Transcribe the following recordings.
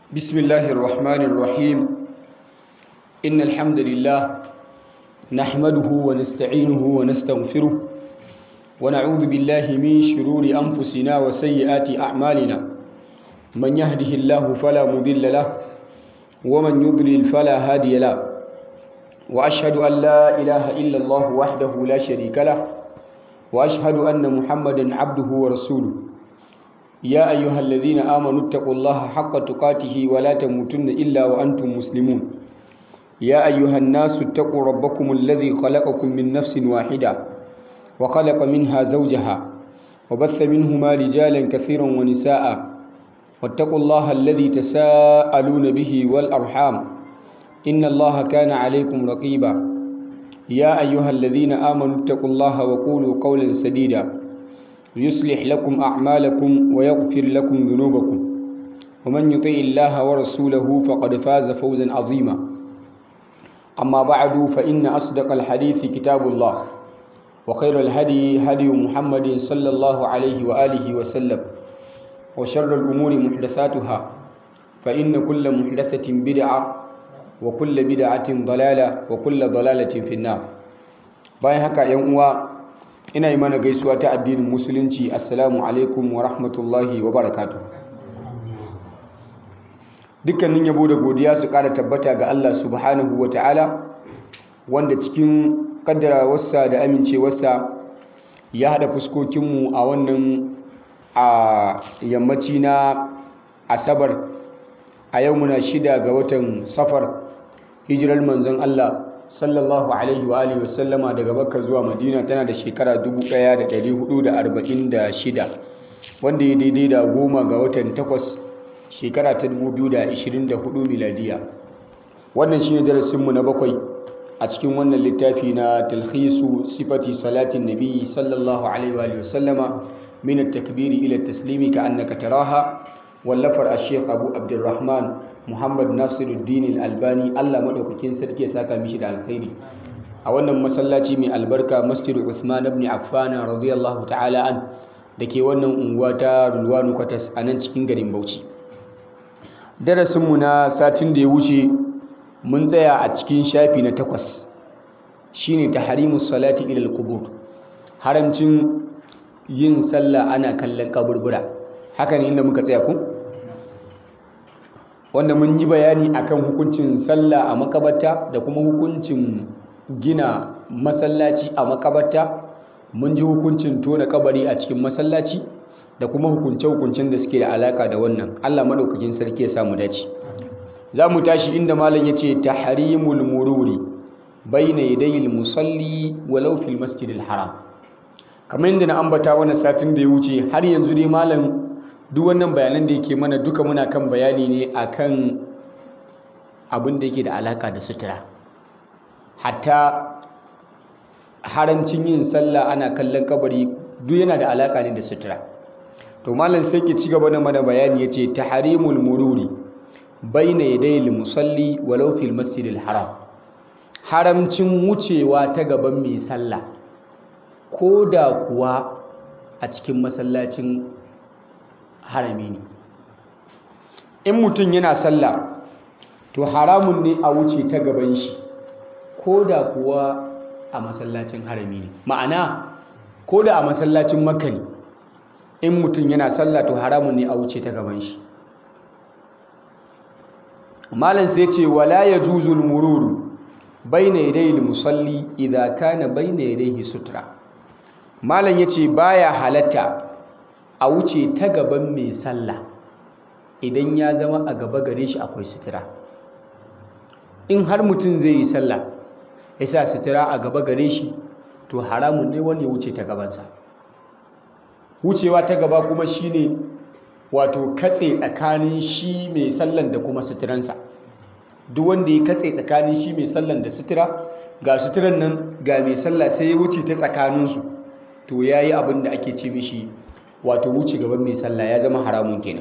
بسم الله الرحمن الرحيم إن الحمد لله نحمده ونستعينه ونستغفره ونعوذ بالله من شرور أنفسنا وسيئات أعمالنا من يهده الله فلا مضل له ومن يضلل فلا هادي له وأشهد أن لا إله إلا الله وحده لا شريك له وأشهد أن محمدا عبده ورسوله يا أيها الذين آمنوا اتقوا الله حق تقاته ولا تموتن إلا وأنتم مسلمون يا أيها الناس اتقوا ربكم الذي خلقكم من نفس واحدة وخلق منها زوجها وبث منهما رجالا كثيرا ونساء واتقوا الله الذي تساءلون به والأرحام إن الله كان عليكم رقيبا يا أيها الذين آمنوا اتقوا الله وقولوا قولا سديدا يصلح لكم أعمالكم ويغفر لكم ذنوبكم ومن يطع الله ورسوله فقد فاز فوزا عظيما أما بعد فإن أصدق الحديث كتاب الله وخير الهدي هدي محمد صلى الله عليه وآله وسلم وشر الأمور محدثاتها فإن كل محدثة بدعة وكل بدعة ضلالة وكل ضلالة في النار باين هكا يوم ina yi mana gaisuwa ta addinin musulunci assalamu alaikum wa rahmatullahi wa barakatu dukkanin yabo da godiya su kara tabbata ga Allah subhanahu wa ta'ala wanda cikin kaddarawarsa da amincewarsa ya haɗa fuskokinmu a wannan a yammaci na asabar a yau muna shida ga watan safar hijirar manzon Allah sallallahu alaihi wa alihi wasallama daga Makka zuwa Madina tana da shekara 1446 wanda ya daidai da goma ga watan takwas shekara ta 2024 miladiya wannan shine darasinmu na bakwai a cikin wannan littafi na talhisu sifati salatin nabi sallallahu alaihi wa alihi wasallama min at-takbiri ila at-taslimi ka annaka taraha wallafar ash-shaykh Abu Abdurrahman Muhammad Nasiruddin Al-Albani Allah madaukakin sarki ya saka mishi da alkhairi a wannan masallaci mai albarka Masjid Uthman ibn Affan radiyallahu ta'ala an dake wannan unguwa ta Rulwanu Kwatas a nan cikin garin Bauchi darasin mu na satin da ya wuce mun tsaya a cikin shafi na takwas shine tahrimus salati ila al-qubur haramcin yin sallah ana kallon kaburbura haka ne inda muka tsaya ku wanda mun yi bayani akan hukuncin sallah a makabarta da kuma hukuncin gina masallaci a makabarta mun ji hukuncin tona kabari a cikin masallaci da kuma hukunce-hukuncen da suke da alaka da wannan Allah madaukakin sarki ya samu dace za mu tashi inda malam ya ce tahrimul mururi bayna yadayil musalli walau fil masjidil haram kamar yadda na ambata wannan satin da ya wuce har yanzu dai malam duk wannan bayanan da yake mana duka muna kan bayani ne akan abin da yake da alaka da sutura hatta haramcin yin sallah ana kallon kabari duk yana da alaka ne da sutura to malam sai ke ci gaba da mana bayani yace tahrimul mururi baina yadayil musalli walau fil masjidil haram haramcin wucewa ta gaban mai sallah ko da kuwa a cikin masallacin harami ne in mutum yana sallah to haramun ne a wuce ta gaban shi ko da kuwa a masallacin harami ne ma'ana ko da a masallacin makka ne in mutum yana sallah to haramun ne a wuce ta gaban shi malam sai ce wala ya juzul mururu bayna yadayil musalli idza kana bayna yadayhi sutra malam yace baya halatta a wuce ta gaban mai sallah idan ya zama a gaba gare shi akwai sutura in har mutum zai yi sallah ya sa sutura a gaba gare shi to haramun ne wani ya wuce ta gabansa wucewa ta gaba kuma shine wato katse tsakanin shi mai sallan da kuma suturansa duk wanda ya katse tsakanin shi mai sallan da sutura ga suturan nan ga mai sallah sai ya wuce ta tsakaninsu to ya yi abin da ake ce mishi wato wuce gaban mai sallah ya zama haramun kenan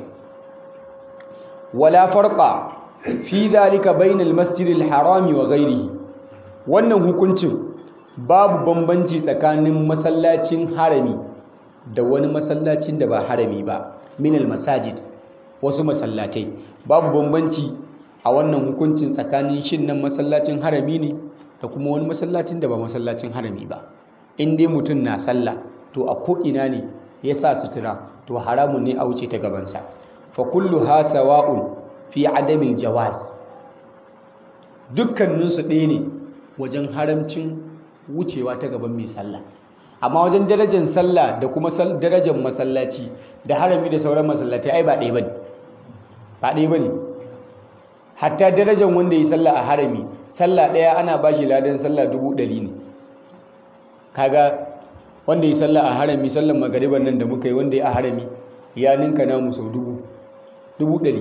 wala farqa fi dhalika bainal masjidil harami wa ghairihi wannan hukuncin babu bambanci tsakanin masallacin harami da wani masallacin da ba harami ba minal masajid wasu masallatai babu bambanci a wannan hukuncin tsakanin shin nan masallacin harami ne da kuma wani masallacin da ba masallacin harami ba in dai mutum na sallah to a ko'ina ne ya sa sutura to haramun ne a wuce ta gabansa fa kullu ha sawa'un fi adamin jawaz dukkaninsu ɗaya ne wajen haramcin wucewa ta gaban mai sallah amma wajen darajar sallah da kuma darajar masallaci da harami da sauran masallatai ai ba ɗaya bane ba ɗaya bane hatta darajar wanda yi sallah a harami sallah ɗaya ana ba shi ladan sallah dubu ɗari ne kaga wanda yi sallah a harami sallan magariban nan da muka yi wanda ya a harami ya ninka namu sau dubu dubu ɗari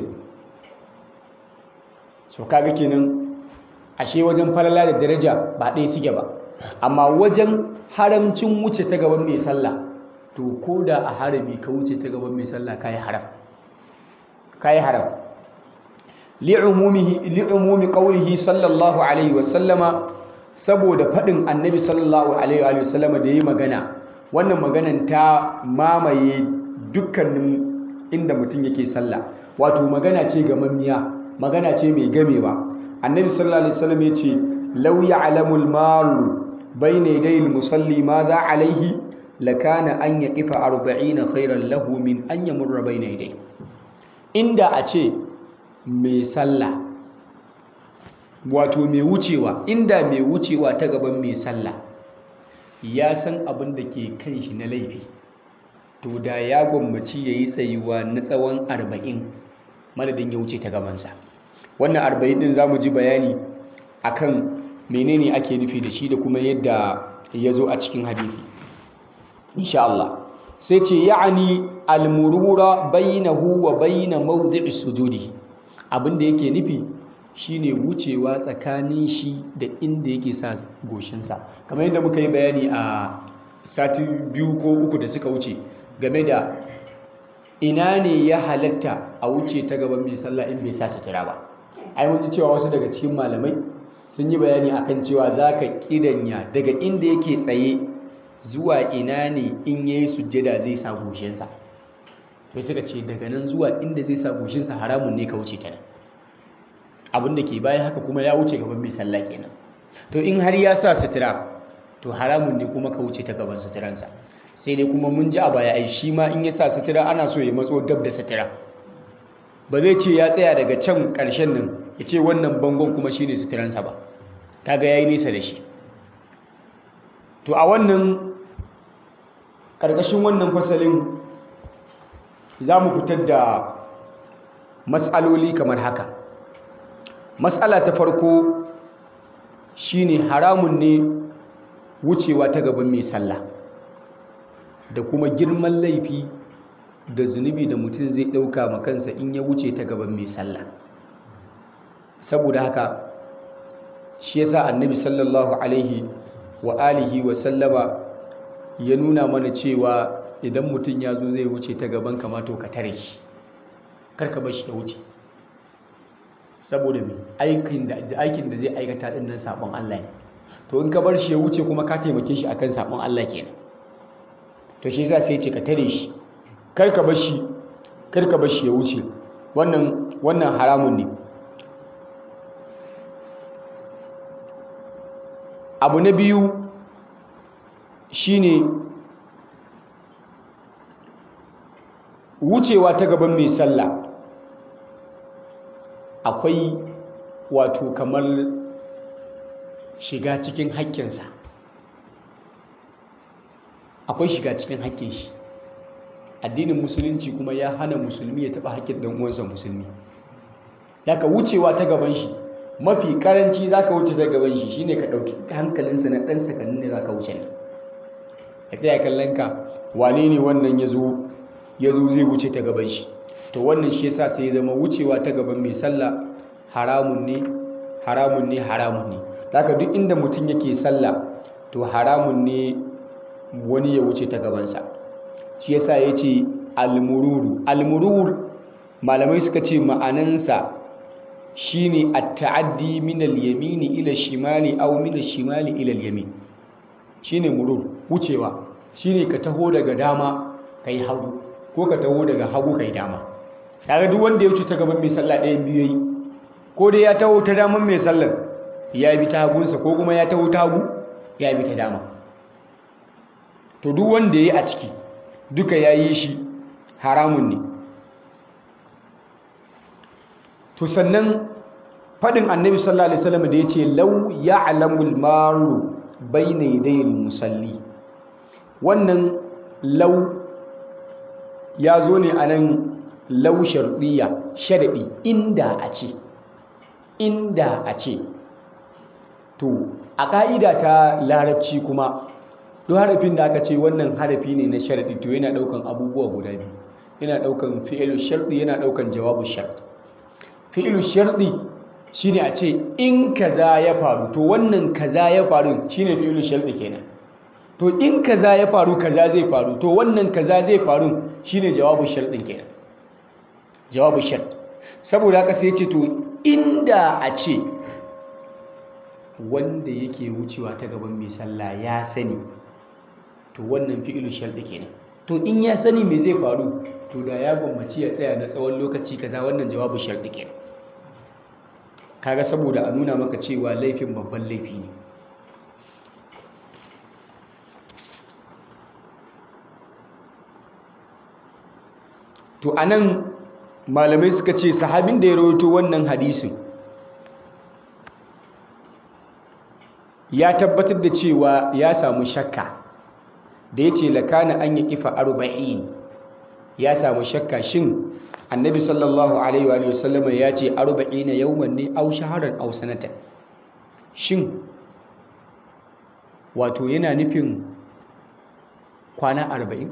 so kaga kenan ashe wajen falala da daraja ba ɗaya suke ba amma wajen haramcin wuce ta gaban mai sallah to ko da a harami ka wuce ta gaban mai sallah kayi haram kayi haram li'umumihi li'umumi qawlihi sallallahu alaihi wa sallama saboda fadin annabi sallallahu alaihi wa sallama da yayi magana wannan maganan ta mamaye dukkanin inda mutum yake sallah wato magana ce ga mamiya magana ce mai gamewa annabi sallallahu alaihi wasallam ya ce law ya'lamul maru bayna yaday musalli ma za alaihi lakana an yaqifa 40 khairan lahu min an yamurra bayna yaday inda a ce mai sallah wato mai wucewa inda mai wucewa ta gaban mai sallah ya san abin da ke kan shi na laifi to da ya gwammaci ya yi tsayuwa na tsawon arba'in madadin ya wuce ta gabansa wannan arba'in din za mu ji bayani akan menene ake nufi da shi da kuma yadda ya zo a cikin hadisi insha Allah sai ce ya'ani almurura bainahu wa baina mawdi'i sujudi abinda yake nufi shine wucewa tsakanin shi da inda yake sa goshinsa kamar yadda muka yi bayani a sati biyu ko uku da suka wuce game da ina ne ya halatta a wuce ta gaban mai sallah in bai sa sutura ba ai mun ji cewa wasu daga cikin malamai sun yi bayani akan cewa za ka kidanya daga inda yake tsaye zuwa ina ne in ya yi sujjada zai sa goshinsa sai suka ce daga nan zuwa inda zai sa goshinsa haramun ne ka wuce ta nan abin da ke bayan haka kuma ya wuce gaban mai sallah kenan to in har ya sa sutura to haramun ne kuma ka wuce ta gaban suturansa sai dai kuma mun ji a baya ai shi ma in ya sa sutura ana so ya matso dab da sutura ba zai ce ya tsaya daga can ƙarshen nan ya ce wannan bangon kuma shine suturansa ba kaga yayi nesa da shi to a wannan ƙarƙashin wannan fasalin za mu fitar da matsaloli kamar haka matsala ta farko shine haramun ne wucewa ta gaban mai sallah da kuma girman laifi da zunubi da mutum zai ɗauka ma kansa in ya wuce ta gaban mai sallah saboda haka shi yasa annabi sallallahu alaihi wa alihi wa sallama ya nuna mana cewa idan mutum ya zo zai wuce ta gaban kamato ka tare shi karka bar shi ya wuce saboda mai aikin da aikin da zai aikata din nan sabon Allah ne to in ka bar shi ya wuce kuma ka taimake shi akan sabon Allah kenan to shi yasa sai ce ka tare shi kar ka bar shi kar ka bar shi ya wuce wannan wannan haramun ne abu na biyu shine wucewa ta gaban mai sallah akwai wato kamar shiga cikin haƙƙinsa akwai shiga cikin haƙƙin shi addinin musulunci kuma ya hana musulmi ya taɓa haƙƙin ɗan uwansa musulmi daga wucewa ta gaban shi mafi karanci za ka wuce ta gaban shi shine ka ɗauki hankalinsa na ɗan sakannin ne za ka wuce ne ka tsaya kallon ka wane ne wannan ya zo ya zo zai wuce ta gaban shi to wannan shi yasa sai ya zama wucewa ta gaban mai sallah haramun ne haramun ne haramun ne daga duk inda mutum yake sallah to haramun ne wani ya wuce ta gabansa shi yasa ya ce almururu almurur malamai suka ce ma'anansa shine at-ta'addi min al-yamini ila shimali aw min shimali ila al-yamin shine murur wucewa shine ka taho daga dama kai hagu ko ka taho daga hagu kai dama kaga duk wanda ya wuce ta gaban mai sallah ɗayan biyu yayi ko dai ya taho ta daman mai sallar ya bi ta hagunsa ko kuma ya taho ta hagu ya bi ta dama to duk wanda ya yi a ciki duka ya yi shi haramun ne to sannan faɗin annabi sallallahu alaihi wasallam da ya ce lau ya'lamul maru bayna yadayil musalli wannan lau ya zo ne a nan lau sharɗiya sharaɗi inda a ce inda a ce to a ƙa'ida ta larabci kuma duk harafin da aka ce wannan harafi ne na sharaɗi to yana ɗaukan abubuwa guda biyu yana ɗaukan fi'ilu sharɗi yana ɗaukan jawabu sharɗi fi'ilu sharɗi shine a ce in kaza ya faru to wannan kaza ya faru shine fi'ilu sharɗi kenan to in kaza ya faru kaza zai faru to wannan kaza zai faru shine jawabu sharɗin kenan jawabu shart saboda haka sai ce to inda a ce wanda yake wucewa ta gaban mai sallah ya sani to wannan fi'ilu sharɗi kenan to in ya sani me zai faru to da ya gwammaci ya tsaya na tsawon lokaci kaza wannan jawabu sharɗi kenan kaga saboda a nuna maka cewa laifin babban laifi ne to anan malamai suka ce sahabin da ya rawaito wannan hadisin ya tabbatar da cewa ya samu shakka da ya ce lakana an yi kifa arba'in ya samu shakka shin annabi sallallahu alaihi wa sallama ya ce arba'ina yawman ne au shaharan au sanatan shin wato yana nufin kwana arba'in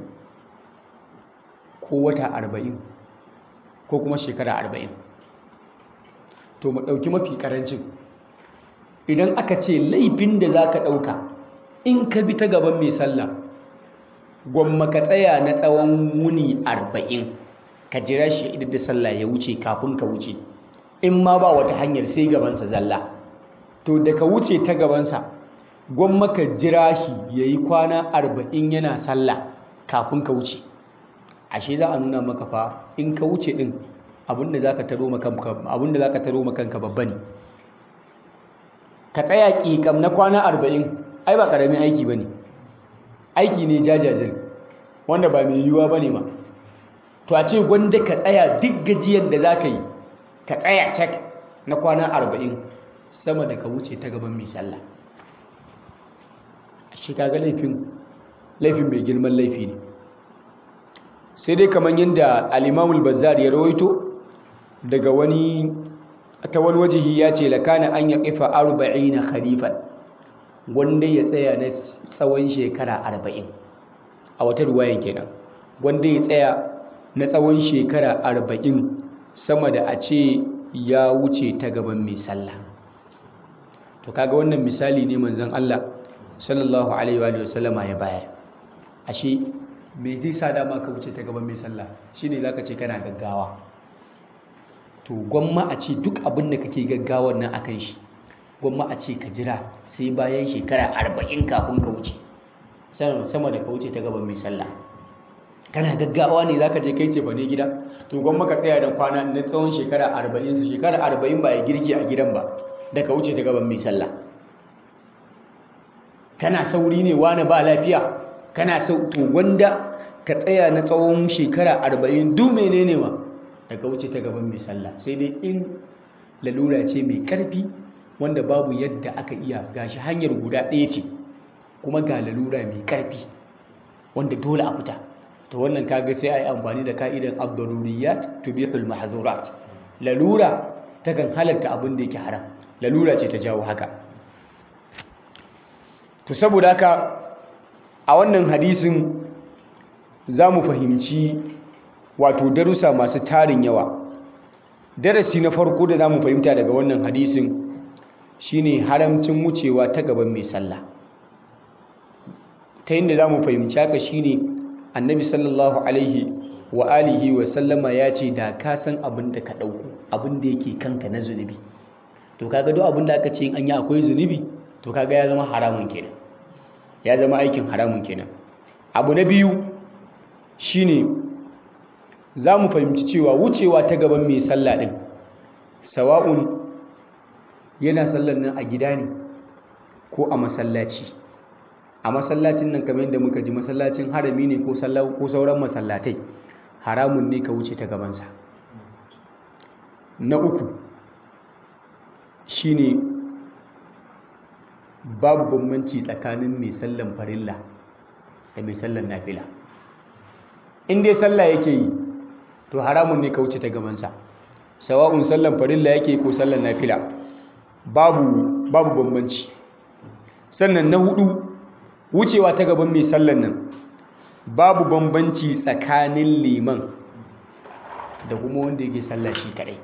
ko wata arba'in ko kuma shekara arba'in to mu ɗauki mafi ƙarancin idan aka ce laifin da za ka ɗauka in ka bi ta gaban mai sallah gwamma ka tsaya na tsawon wuni arba'in ka jira shi idan da sallah ya wuce kafin ka wuce in ma ba wata hanyar sai gabansa zalla to da ka wuce ta gabansa gwamma ka jira shi ya yi kwana arba'in yana sallah kafin ka wuce ashe za a nuna maka fa in ka wuce din abinda za ka taro makanka babba ne ka tsaya ƙiƙam na kwana arba'in ai ba ƙaramin aiki ba ne aiki ne jajajen wanda ba mai yiwuwa ba ne ma to a ce gwanda ka tsaya duk gajiyar da za ka yi ka tsaya cak na kwana arba'in sama da ka wuce ta gaban mai sallah shi kaga laifin laifin mai girman laifi ne sai dai kamar yadda al-imamul bazzar ya rawaito daga wani ta wani wajihi ya ce lakana an ya kifa arba'ina kharifan wanda ya tsaya na tsawon shekara arba'in a wata ruwayan kenan wanda ya tsaya na tsawon shekara arba'in sama da a ce ya wuce ta gaban mai sallah to kaga wannan misali ne manzon Allah sallallahu alaihi wa sallama ya bayar ashe me zai sa dama ka wuce ta gaban mai sallah shine zaka ce kana gaggawa to gwamma a ce duk abin da kake gaggawar nan akan shi gwamma a ce ka jira sai bayan shekara arba'in kafin ka wuce sama da ka wuce ta gaban mai sallah kana gaggawa ne zaka je kai ce ne gida to gwamma ka tsaya da kwana na tsawon shekara arba'in su shekara arba'in ba ya girki a gidan ba da ka wuce ta gaban mai sallah kana sauri ne wani ba lafiya kana sau to wanda ka tsaya na tsawon shekara arba'in duk menene ma daga wuce ta gaban mai sallah sai dai in lalura ce mai karfi wanda babu yadda aka iya gashi hanyar guda ɗaya ce kuma ga lalura mai karfi wanda dole a fita to wannan kaga sai a yi amfani da ka'idan abdaruriyat tubihul mahzurat lalura takan halatta abin da yake haram lalura ce ta jawo haka to saboda haka a wannan hadisin za mu fahimci wato darussa masu tarin yawa darasi na farko da za mu fahimta daga wannan hadisin shine haramcin wucewa ta gaban mai sallah ta yadda za mu fahimci haka shine annabi sallallahu alaihi wa alihi wa sallama ya ce da ka san abin da ka ɗauko abin da yake kanka na zunubi to kaga duk abin da aka ce an yi akwai zunubi to kaga ya zama haramun kenan ya zama aikin haramun kenan abu na biyu shine za mu fahimci cewa wucewa ta gaban mai sallah ɗin sawa'un yana sallar nan a gida ne ko a masallaci a masallacin nan kamar yadda muka ji masallacin harami ne ko sauran masallatai haramun ne ka wuce ta gabansa na uku shine babu bambanci tsakanin mai sallan farilla da mai sallan nafila in dai sallah yake yi to haramun ne ka wuce ta gabansa sawa'un sallan farilla yake ko sallan nafila babu babu bambanci sannan na hudu wucewa ta gaban mai sallan nan babu bambanci tsakanin liman da kuma wanda yake sallah shi kadai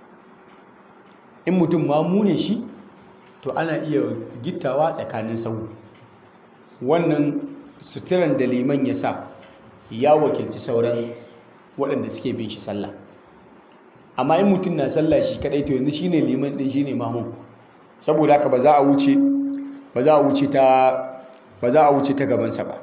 in mutum mamu ne shi to ana iya gittawa tsakanin sau wannan suturan da liman ya sa ya wakilci sauran waɗanda suke bin shi sallah amma in mutum na sallah shi kadai to yanzu shine liman din shine mamun saboda haka ba za a wuce ba za a wuce ta ba za a wuce ta gabansa ba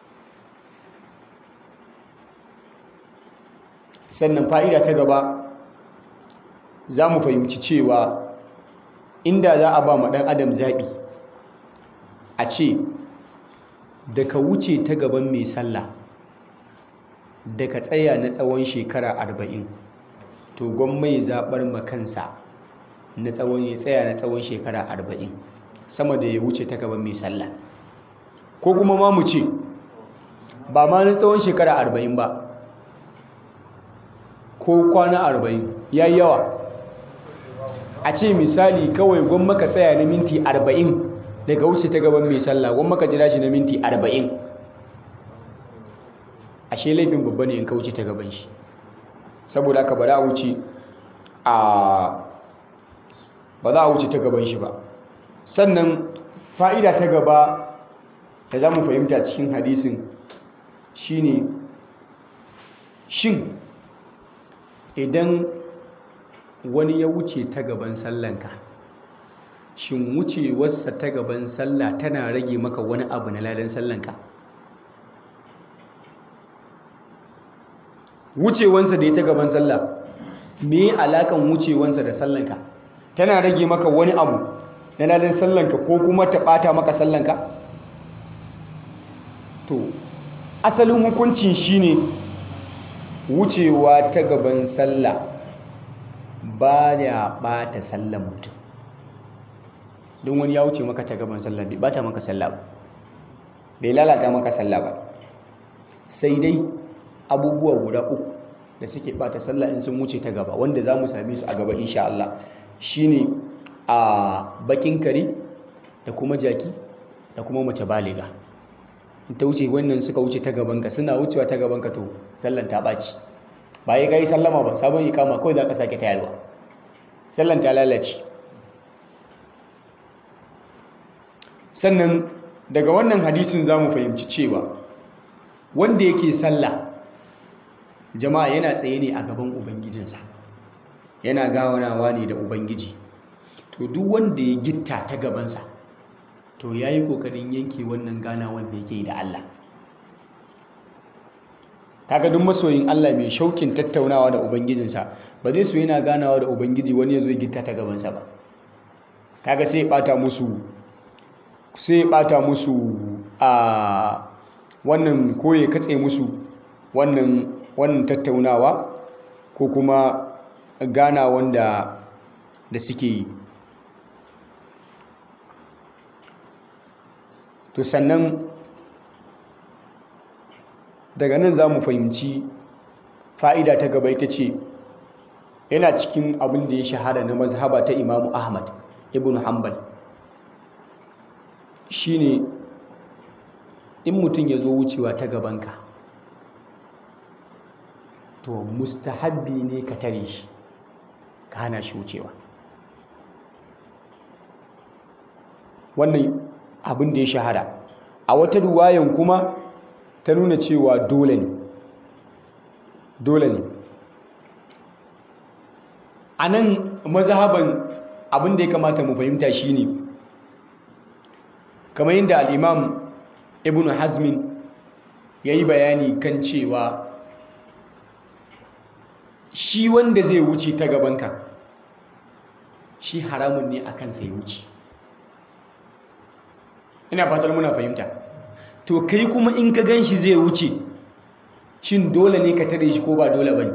sannan fa'ida ta gaba za mu fahimci cewa inda za a ba ma ɗan adam zaɓi a ce da ka wuce ta gaban mai sallah da ka tsaya na tsawon shekara arba'in to gwamma ya zaɓar makansa na tsawon ya tsaya na tsawon shekara arba'in sama da ya wuce ta gaban mai sallah ko kuma ma mu ce ba ma na tsawon shekara arba'in ba ko kwana arba'in ya yi yawa a ce misali kawai gwamma ka tsaya na minti arba'in daga wuce ta gaban mai sallah gwamma ka jira shi na minti arba'in ashe laifin babba ne in ka wuce ta gaban shi saboda haka ba za a wuce a ba za a wuce ta gaban shi ba sannan fa'ida ta gaba da za mu fahimta cikin hadisin shine shin idan wani ya wuce ta gaban sallanka shin wucewarsa ta gaban sallah tana rage maka wani abu na ladan sallanka wucewansa da ya ta gaban sallah me alakan wucewansa da sallanka tana rage maka wani abu na ladan sallanka ko kuma ta bata maka sallanka to asalin hukuncin shine wucewa ta gaban sallah ba ya bata sallan mutum don wani ya wuce maka ta gaban sallah bai bata maka sallah ba bai lalata maka sallah ba sai dai abubuwa guda uku da suke bata sallah in sun wuce ta gaba wanda za mu same su a gaba insha Allah shine a bakin kare da kuma jaki da kuma mace baliga in ta wuce wannan suka wuce ta gaban ka suna wucewa ta gaban ka to sallan ta ɓaci ba ya kai sallama ba sabon ikama kawai za ka sake tayarwa sallan ta lalace sannan daga wannan hadisin za mu fahimci cewa wanda yake sallah jama'a yana tsaye ne a gaban ubangijinsa yana gawanawa ne da ubangiji to duk wanda ya gitta ta gabansa to ya yi ƙoƙarin yanke wannan gana wanda yake da Allah kaga duk masoyin Allah mai shaukin tattaunawa da ubangijinsa ba zai so yana ganawa da ubangiji wani ya zo ya gitta ta gabansa ba kaga sai ya bata musu sai ya bata musu a wannan ko ya katse musu wannan wannan tattaunawa ko kuma gana wanda da suke yi to sannan daga nan za mu fahimci fa'ida ta gaba ita ce yana cikin abin da ya shahara na mazhaba ta imamu ahmad ibn hanbal shine in mutum ya zo wucewa ta gabanka to mustahabbi ne ka tare shi ka hana shi wucewa wannan abin da ya shahara a wata ruwayan kuma ta nuna cewa dole ne dole ne a nan mazhaban abin da ya kamata mu fahimta shine kamar yadda al'imam ibn hazmin ya yi bayani kan cewa shi wanda zai wuce ta gabanka shi haramun ne a kansa ya wuce ina fatar muna fahimta to kai kuma in ka gan shi zai wuce shin dole ne ka tare shi ko ba dole ba ne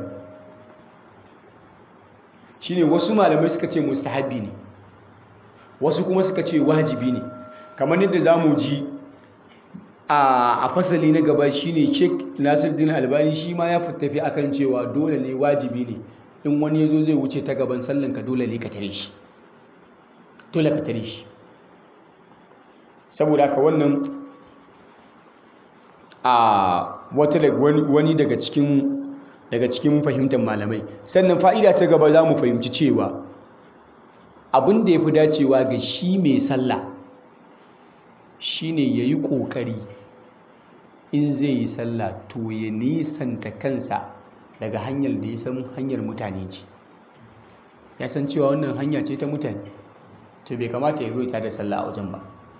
shi ne wasu malamai suka ce mustahabi ne wasu kuma suka ce wajibi ne kamar yadda za mu ji a fasali na gaba shi ne sheik nasiruddin albani shi ma ya tafi akan cewa dole ne wajibi ne in wani ya zo zai wuce ta gaban sallanka dole ne ka tare shi dole ka tare shi saboda haka wannan a wata wani daga cikin daga cikin fahimtar malamai sannan fa'ida ta gaba za mu fahimci cewa abin da ya fi dacewa ga shi mai sallah shine ya yi ƙoƙari in zai yi sallah to ya nisanta kansa daga hanyar da ya san hanyar mutane ce ya san cewa wannan hanya ce ta mutane to bai kamata ya zo ta da sallah a wajen ba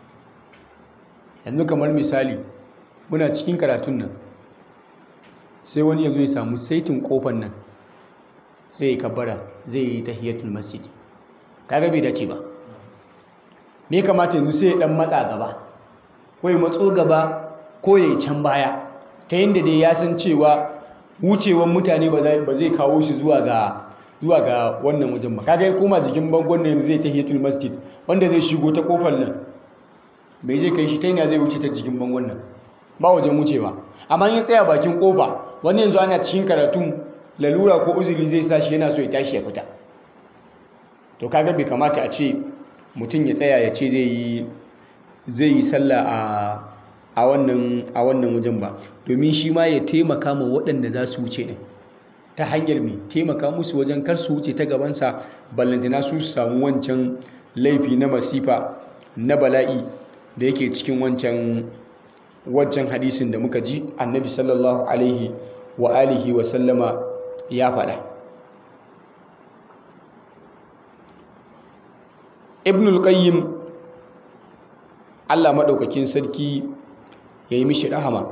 yanzu kamar misali muna cikin karatun nan sai wani ya zo ya samu saitin kofar nan sai ya kabbara zai yi tahiyatul masjid kaga bai dace ba me kamata yanzu sai ya dan matsa gaba ko ya matso gaba ko ya yi can baya ta yadda dai ya san cewa wucewan mutane ba zai kawo shi zuwa ga zuwa ga wannan wajen ba kaga ya koma jikin bangon nan zai tahiyatul masjid wanda zai shigo ta kofar nan bai zai kai shi ta yana zai wuce ta jikin bangon nan ba wajen wucewa amma in tsaya bakin kofa wani yanzu ana cikin karatun lalura ko uzuri zai sa shi yana so ya tashi ya fita to kaga bai kamata a ce mutum ya tsaya ya ce zai yi zai yi sallah a a wannan a wannan wajen ba domin shi ma ya taimaka ma waɗanda za su wuce din ta hanyar mai taimaka musu wajen kar su wuce ta gabansa ballantana su samu wancan laifi na masifa na bala'i da yake cikin wancan wancan hadisin da muka ji annabi sallallahu alaihi wa alihi wa sallama ya faɗa ibnul qayyim Allah maɗaukakin sarki ya yi mishi rahama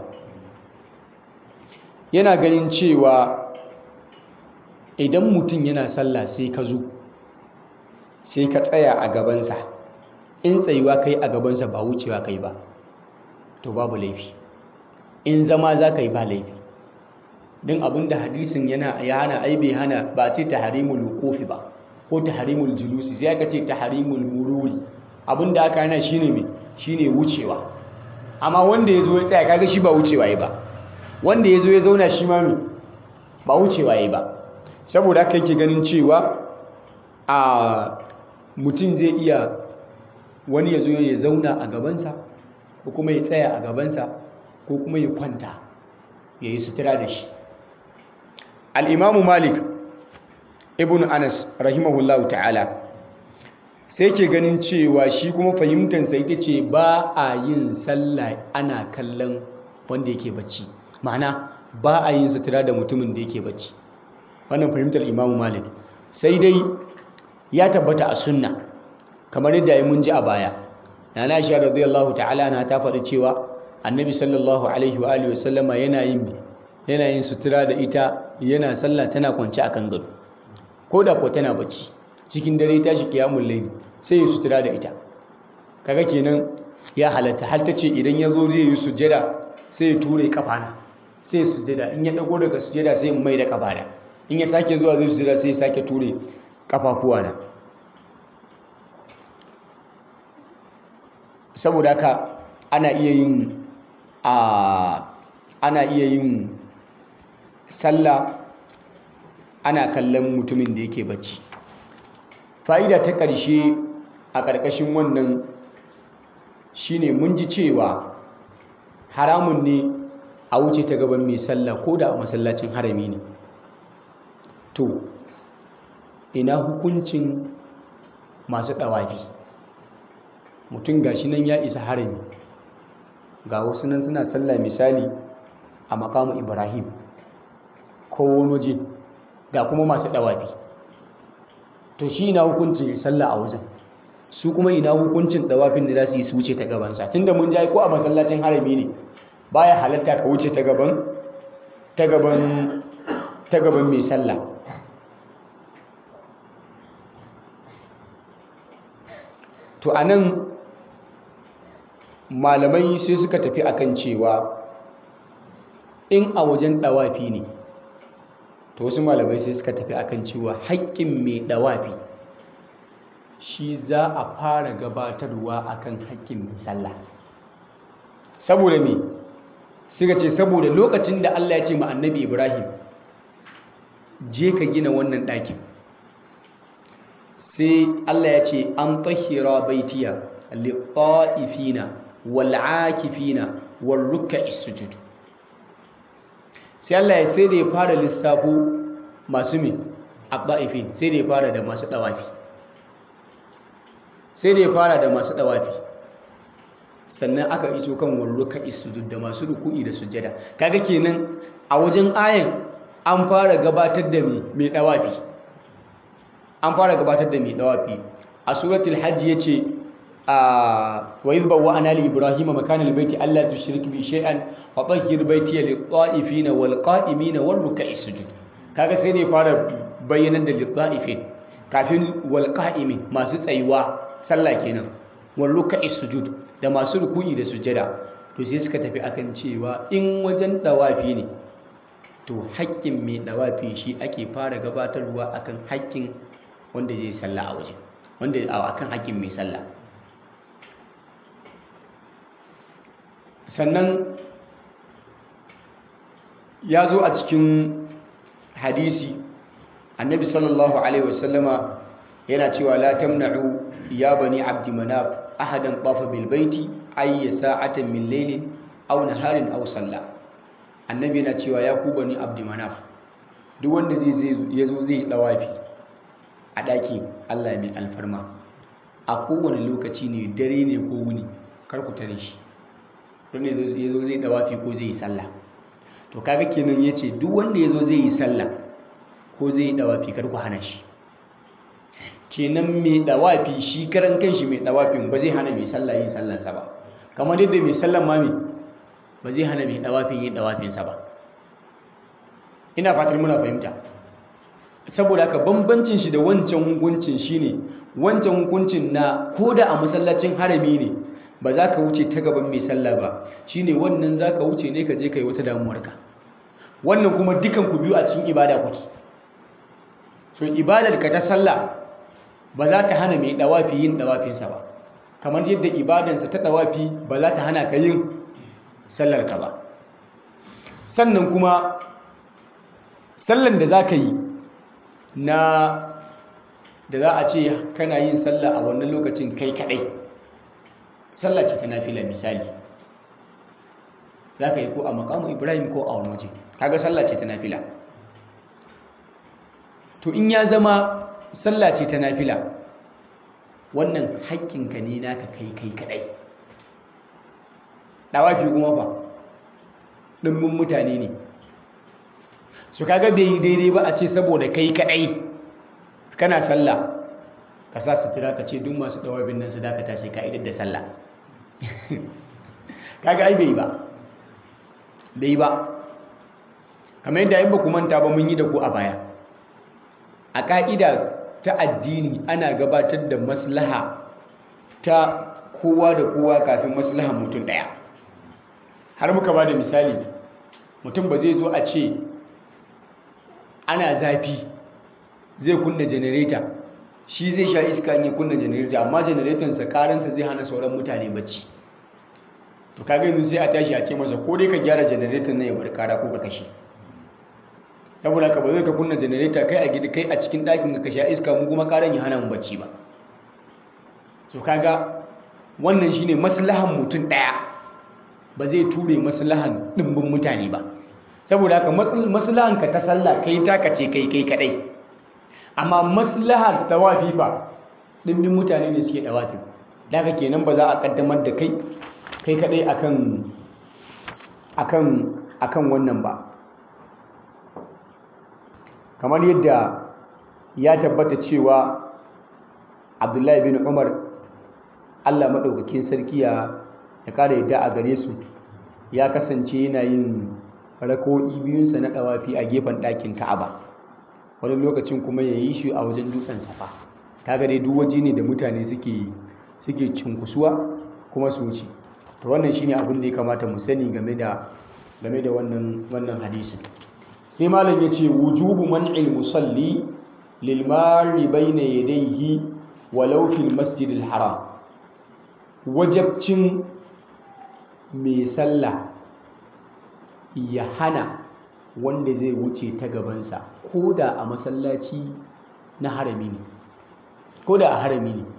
yana ganin cewa idan mutum yana sallah sai ka zo sai ka tsaya a gabansa in tsayuwa kai a gabansa ba wucewa kai ba to babu laifi in zama za ka yi ba laifi don abinda hadisin yana ya hana ai bai hana ba ce ta harimul kofi ba ko ta harimul julusi sai aka ce ta harimul mururi abinda aka hana shine mai shine wucewa amma wanda ya zo ya tsaya kaga shi ba wucewa ya ba wanda ya zo ya zauna shi ma mai ba wucewa ya ba saboda haka yake ganin cewa a mutum zai iya wani ya zo ya zauna a gabansa ko kuma ya tsaya a gabansa ko kuma ya kwanta ya yi sutura da shi al'imamu malik ibn anas rahimahullahu ta'ala sai ke ganin cewa shi kuma fahimtansa ita ce ba a yin sallah ana kallon wanda yake bacci ma'ana ba a yin sutura da mutumin da yake bacci wannan fahimtar imamu malik sai dai ya tabbata a sunna kamar yadda ya mun ji a baya nana aisha radiyallahu ta'ala na ta faɗi cewa annabi sallallahu alaihi wa alihi wasallama yana yin yana yin sutura da ita yana sallah tana kwance akan gado ko da ko tana bacci cikin dare tashi kiyamul layli sai ya sutura da ita kaga kenan ya halatta har ta ce idan ya zo zai yi sujjada sai ya ture kafana sai ya sujjada in ya dago daga sujjada sai mai da kafana in ya sake zuwa zai sujjada sai ya sake ture kafafuwana saboda haka ana iya yin a ana iya yin sallah ana kallon mutumin da yake bacci fa'ida ta ƙarshe a ƙarƙashin wannan shine mun ji cewa haramun ne a wuce ta gaban mai sallah ko da a masallacin harami ne to ina hukuncin masu ɗawafi mutum gashi nan ya isa harami ga wasu nan suna sallah misali a makamu ibrahim ko wani waje ga kuma masu ɗawafi to shi ina hukuncin sallah a wajen su kuma ina hukuncin ɗawafin da za su yi su wuce ta gabansa tunda mun ja ko a masallacin harami ne baya halatta ka wuce ta gaban ta gaban ta gaban mai sallah to anan malamai sai suka tafi akan cewa in a wajen dawafi ne to wasu malamai sai suka tafi akan cewa haƙƙin mai dawafi shi za a fara gabatarwa akan haƙƙin mai sallah saboda me suka ce saboda lokacin da Allah ya ce ma annabi Ibrahim je ka gina wannan ɗakin sai Allah ya ce an tahira baitiya lit-ta'ifina wal-'akifina war-ruk'is sujud sai Allah ya sai da ya fara lissafo masu me at-ta'ifin sai da ya fara da masu dawafi sai da ya fara da masu dawafi sannan aka iso kan warruka sujud da masu ruku'i da sujjada kaga kenan a wajen ayan an fara gabatar da mai dawafi an fara gabatar da mai dawafi a suratul hajj yace a wa idh bawwa'na li ibrahima makana albayti alla tushrik bi shay'an wa tahhir baytiya lit-ta'ifina wal-qa'imina war-ruk'i sujud kaga sai ne fara bayyanar da lit-ta'ifin kafin wal-qa'imin masu tsayuwa sallah kenan wal-ruk'i sujud da masu ruku'i da sujjada to sai suka tafi akan cewa in wajen dawafi ne to haƙƙin mai dawafi shi ake fara gabatarwa akan haƙƙin wanda zai sallah a waje wanda akan haƙƙin mai sallah sannan ya zo a cikin hadisi annabi sallallahu alaihi wasallama yana cewa la tamna'u ya bani abdi manaf ahadan tafa bil baiti ayya sa'atin min laylin aw naharin aw salla annabi yana cewa ya ku bani abdi manaf duk wanda zai zai yazo zai dawafi a daki Allah mai alfarma a kowane lokaci ne dare ne ko wuni kar ku tare shi don ne yazo zai dawafi ko zai yi sallah to kaga kenan yace duk wanda yazo zai yi sallah ko zai yi dawafi kar ku hana shi kenan mai dawafi shi karan kanshi mai dawafin ba zai hana mai sallah yin sallansa ba kamar yadda mai sallan ma mai ba zai hana mai dawafin yin dawafinsa ba ina fatar muna fahimta saboda haka bambancin shi da wancan hukuncin shine wancan hukuncin na koda a masallacin harami ne ba za ka wuce ta gaban mai sallah ba shine wannan za ka wuce ne ka je ka yi wata damuwarka wannan kuma dukan ku biyu a cikin ibada kuke so ibadar ka ta sallah ba za ta hana mai dawafi yin dawafinsa ba kamar yadda ibadansa ta dawafi ba za ta hana ka yin sallarka ba sannan kuma sallan da za ka yi na da za a ce kana yin sallah a wannan lokacin kai kadai sallah ce ta nafila misali za ka yi ko a makamu ibrahim ko a wani waje kaga sallah ce ta nafila to in ya zama sallah ce ta nafila wannan haƙƙinka ne naka kai kai kadai dawafi kuma fa ɗimbin mutane ne su kaga bai yi daidai ba a ce saboda kai kadai kana sallah ka sa sutura ka ce duk masu dawafin nan su dakata sai ka idar da sallah kaga ai bai ba bai ba kamar yadda in ba ku manta ba mun yi da ku a baya a ƙa'ida ta addini ana gabatar da maslaha ta kowa da kowa kafin maslahan mutum ɗaya har muka ba da misali mutum ba zai zo a ce ana zafi zai kunna janareta shi zai sha iska in ya kunna janareta amma janaretonsa karansa zai hana sauran mutane bacci to kaga yanzu sai a tashi a ce masa ko dai ka gyara janareton nan ya bar kara ko ka kashe saboda ka ba zai ka kunna janareta kai a gida kai a cikin ɗakin ka sha iska mu kuma karan ya hana mu bacci ba so kaga wannan shine maslahan mutum ɗaya ba zai ture maslahan ɗimbin mutane ba saboda haka maslahan ka ta sallah kai taka ce kai kai kadai amma maslahar tawafi fa ɗimbin mutane ne suke tawafi daga kenan ba za a kaddamar da kai kai kadai akan akan akan wannan ba kamar yadda ya tabbata cewa abdullahi bin umar allah maɗaukakin sarki ya ƙara yadda a gare su ya kasance yana yin rako'i biyunsa na ɗawafi a gefen ɗakin ka'aba wani lokacin kuma ya yi shi a wajen dutsen safa kaga dai duk waje ne da mutane suke suke cinkusuwa kuma su wuce to wannan shine abin da ya kamata mu sani game da game da wannan wannan hadisin sai malam ya ce wujubu man'il musalli lil mari bayna yadayhi walau fil masjidil haram wajabcin mai sallah ya hana wanda zai wuce ta gabansa ko da a masallaci na harami ne ko da a harami ne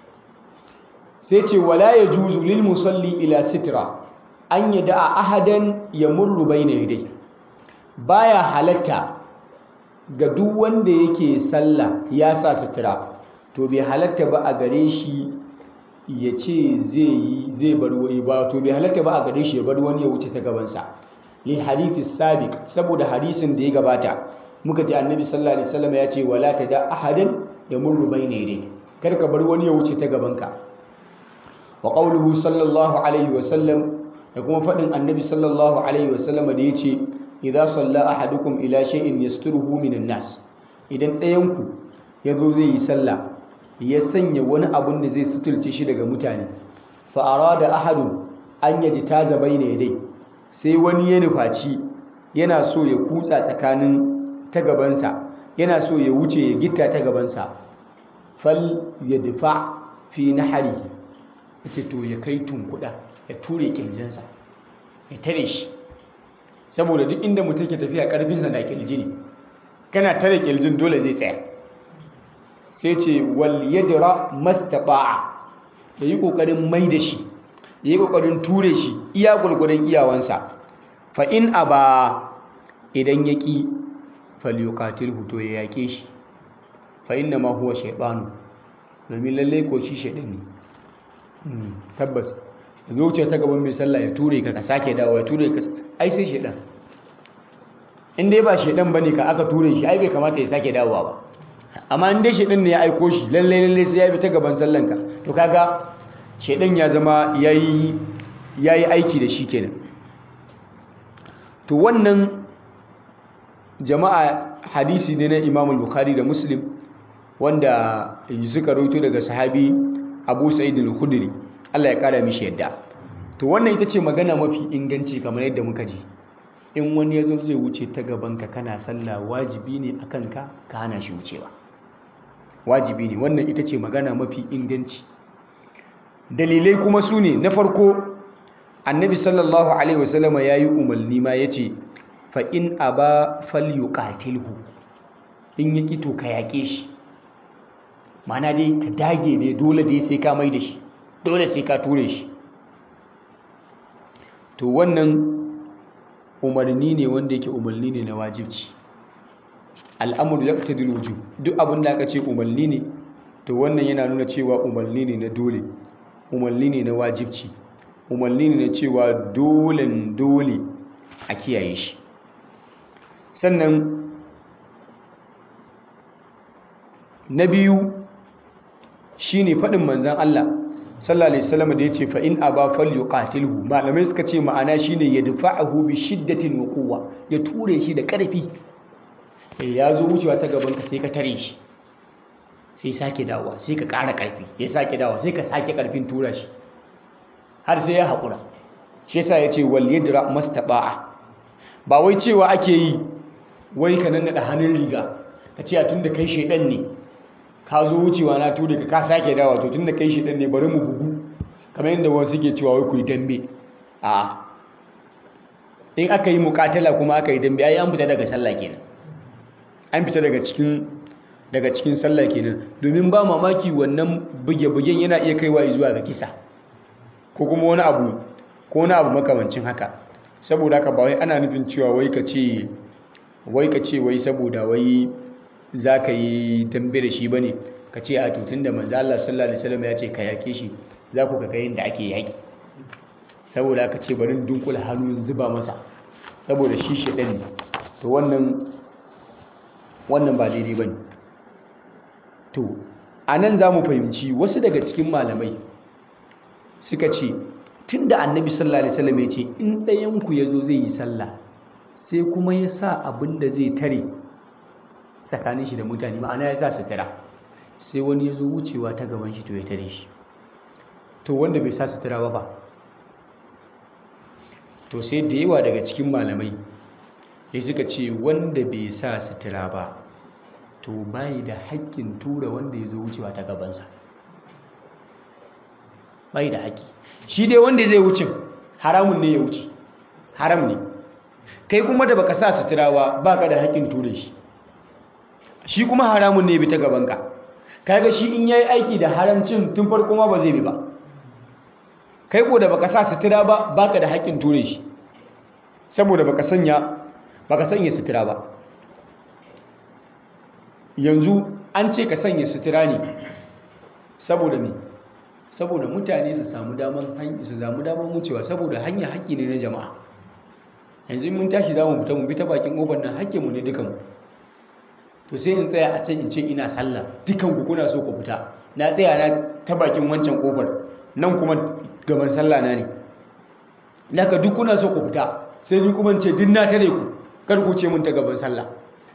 sai ce wala ya juzu lil musalli ila sitra an yi da'a ahadan ya murru bai na yadai baya halatta ga duk wanda yake sallah ya sa sitra to bai halatta ba a gare shi ya ce zai yi zai bar wani ba to bai halatta ba a gare shi ya bar wani ya wuce ta gabansa lil hadithi sabiq saboda hadisin da ya gabata muka ji annabi sallallahu alaihi wasallam ya ce wala tada ahadan yamurru bayna yadayk kar ka bar wani ya wuce ta gabanka wa qawluhu sallallahu alaihi wasallam da kuma fadin annabi sallallahu alaihi wasallam da yace idza salla ahadukum ila shay'in yasturuhu minan nas idan ɗayan ku yazo zai yi sallah ya sanya wani abun da zai suturce shi daga mutane fa arada ahadun an yaji taza bayna yadayk sai wani ya nufaci yana so ya kutsa tsakanin ta gabansa yana so ya wuce ya gita ta gabansa fal ya dufa fi na hari ita to ya kai tunkuda ya ture kirjinsa ya tare shi saboda duk inda mutum ke tafiya karfinsa na kirji ne kana tare kirjin dole zai tsaya sai ce wal yadra mastaba'a da yi kokarin mai da shi ya yi ƙoƙarin ture shi iya gwargwadon iyawansa fa in a ba idan ya ƙi falyukatil huto ya yaƙe shi fa inna ma huwa shaiɗanu domin lallai ko shi shaiɗan ne tabbas da zuciya ta gaban mai sallah ya ture ka ka sake dawo ya ture ka ai sai shaiɗan in dai ba shaiɗan bane ka aka ture shi ai bai kamata ya sake dawowa ba amma in dai shaiɗan ne ya aiko shi lallai lallai sai ya bi ta gaban sallanka to kaga shaidan ya zama ya yi aiki da shi kenan to wannan jama'a hadisi ne na imam bukhari da muslim wanda suka roto daga sahabi abu sa'id al-khudri Allah ya kara mishi yadda to wannan ita ce magana mafi inganci kamar yadda muka ji in wani ya zo zai wuce ta gabanka kana sallah wajibi ne akan ka ka hana shi wucewa wajibi ne wannan ita ce magana mafi inganci dalilai kuma su ne na farko annabi sallallahu alaihi wasallama ya yi umarni ma ya ce fa'in a ba falyuƙatilhu in yi ƙito ka yaƙe shi mana dai ka dage ne dole dai sai ka mai da shi dole sai ka ture shi to wannan umarni ne wanda yake umarni ne na wajibci al'amuru ya ta diluju duk abin da aka ce umarni ne to wannan yana nuna cewa umarni ne na dole umarni ne na wajibci umarni ne na cewa dolen dole a kiyaye shi sannan na biyu shine faɗin manzan Allah sallallahu alaihi wasallam da yace fa in aba falyuqatilhu malamai suka ce ma'ana shine ya dafa'ahu bi shiddatin wa quwwa ya ture shi da ƙarfi eh ya zo wucewa ta gaban ka sai ka tare shi sai sake dawowa sai ka ƙara ƙarfi ya sake dawowa sai ka sake ƙarfin tura shi har sai ya haƙura shi yasa ya ce wal yadra mastaba'a ba wai cewa ake yi wai ka nannaɗa hannun riga ka ce a tun da kai shaidan ne ka zo wucewa na ture ka ka sake dawowa to tun da kai shaidan ne bari mu bugu kamar yadda wasu suke cewa wai ku yi dambe a in aka yi mukatala kuma aka yi dambe ai an fita daga sallah kenan an fita daga cikin daga cikin sallah kenan domin ba mamaki wannan buge-bugen yana iya kaiwa zuwa ga kisa ko kuma wani abu ko wani abu makamancin haka saboda haka ba wai ana nufin cewa wai ka ce wai ka ce wai saboda wai za ka yi dambe da shi ba ne ka ce a tutun da manzo Allah sallallahu alaihi wasallam ya ce ka yake shi za ku ga yin da ake yaki saboda haka ce bari dunkula hannu zuba masa saboda shi shedan ne to wannan wannan ba daidai bane to anan za mu fahimci wasu daga cikin malamai suka ce tun da annabi sallallahu alaihi wasallam ya ce in ɗayanku ya zo zai yi sallah sai kuma ya sa abin da zai tare tsakanin shi da mutane ma'ana ya sa sutura sai wani ya zo wucewa ta gaban shi to ya tare shi to wanda bai sa sutura ba fa to sai da yawa daga cikin malamai ya suka ce wanda bai sa sutura ba to bai da haƙƙin tura wanda ya zo wucewa ta gabansa bai da haƙƙi shi dai wanda zai wuce haramun ne ya wuce haram ne kai kuma da baka sa sutura ba baka da haƙƙin ture shi shi kuma haramun ne bi ta gabanka kaga shi in yayi aiki da haramcin tun farko ma ba zai bi ba kai ko da baka sa sutura ba baka da haƙƙin ture shi saboda baka sanya baka sanya sutura ba yanzu an ce ka sanya sutura ne saboda me saboda mutane su samu daman su samu daman wucewa saboda hanya haƙƙi ne na jama'a yanzu mun tashi za mu fita mu bi ta bakin ƙofar nan haƙƙinmu ne dukanmu to sai in tsaya a can in ce ina sallah dukan ku kuna so ku fita na tsaya na ta bakin wancan ƙofar nan kuma gaban sallah na ne naka duk kuna so ku fita sai ni kuma ce duk na tare ku kar ku ce mun ta gaban sallah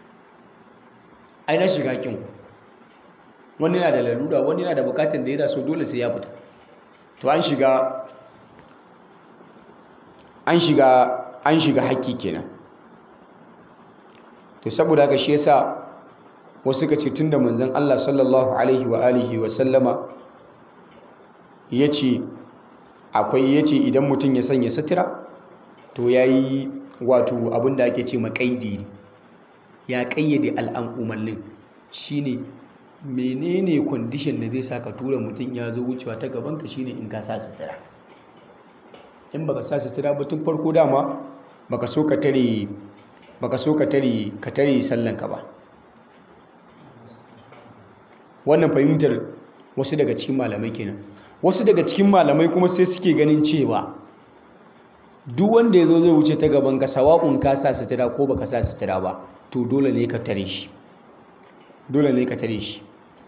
ai na shiga kin wani na da lalura wani na da bukatun da ya so dole sai ya fita to an shiga an shiga an shiga haƙƙi kenan to saboda haka shi yasa wasu ka ce tunda manzon Allah sallallahu alaihi wa alihi wa sallama yace akwai yace idan mutum ya sanya sutura to yayi wato abinda ake ce makaidi ya kayyade al'amullin shine menene condition da zai saka tura mutum ya zo wucewa ta gaban ka shine in ka sa sutura in baka sa sutura ba tun farko dama baka so ka tare baka so ka tare ka tare sallan ka ba wannan fahimtar wasu daga cikin malamai kenan wasu daga cikin malamai kuma sai suke ganin cewa duk wanda ya zo zai wuce ta gaban ka sawa'un ka sa sutura ko baka sa sutura ba to dole ne ka tare shi dole ne ka tare shi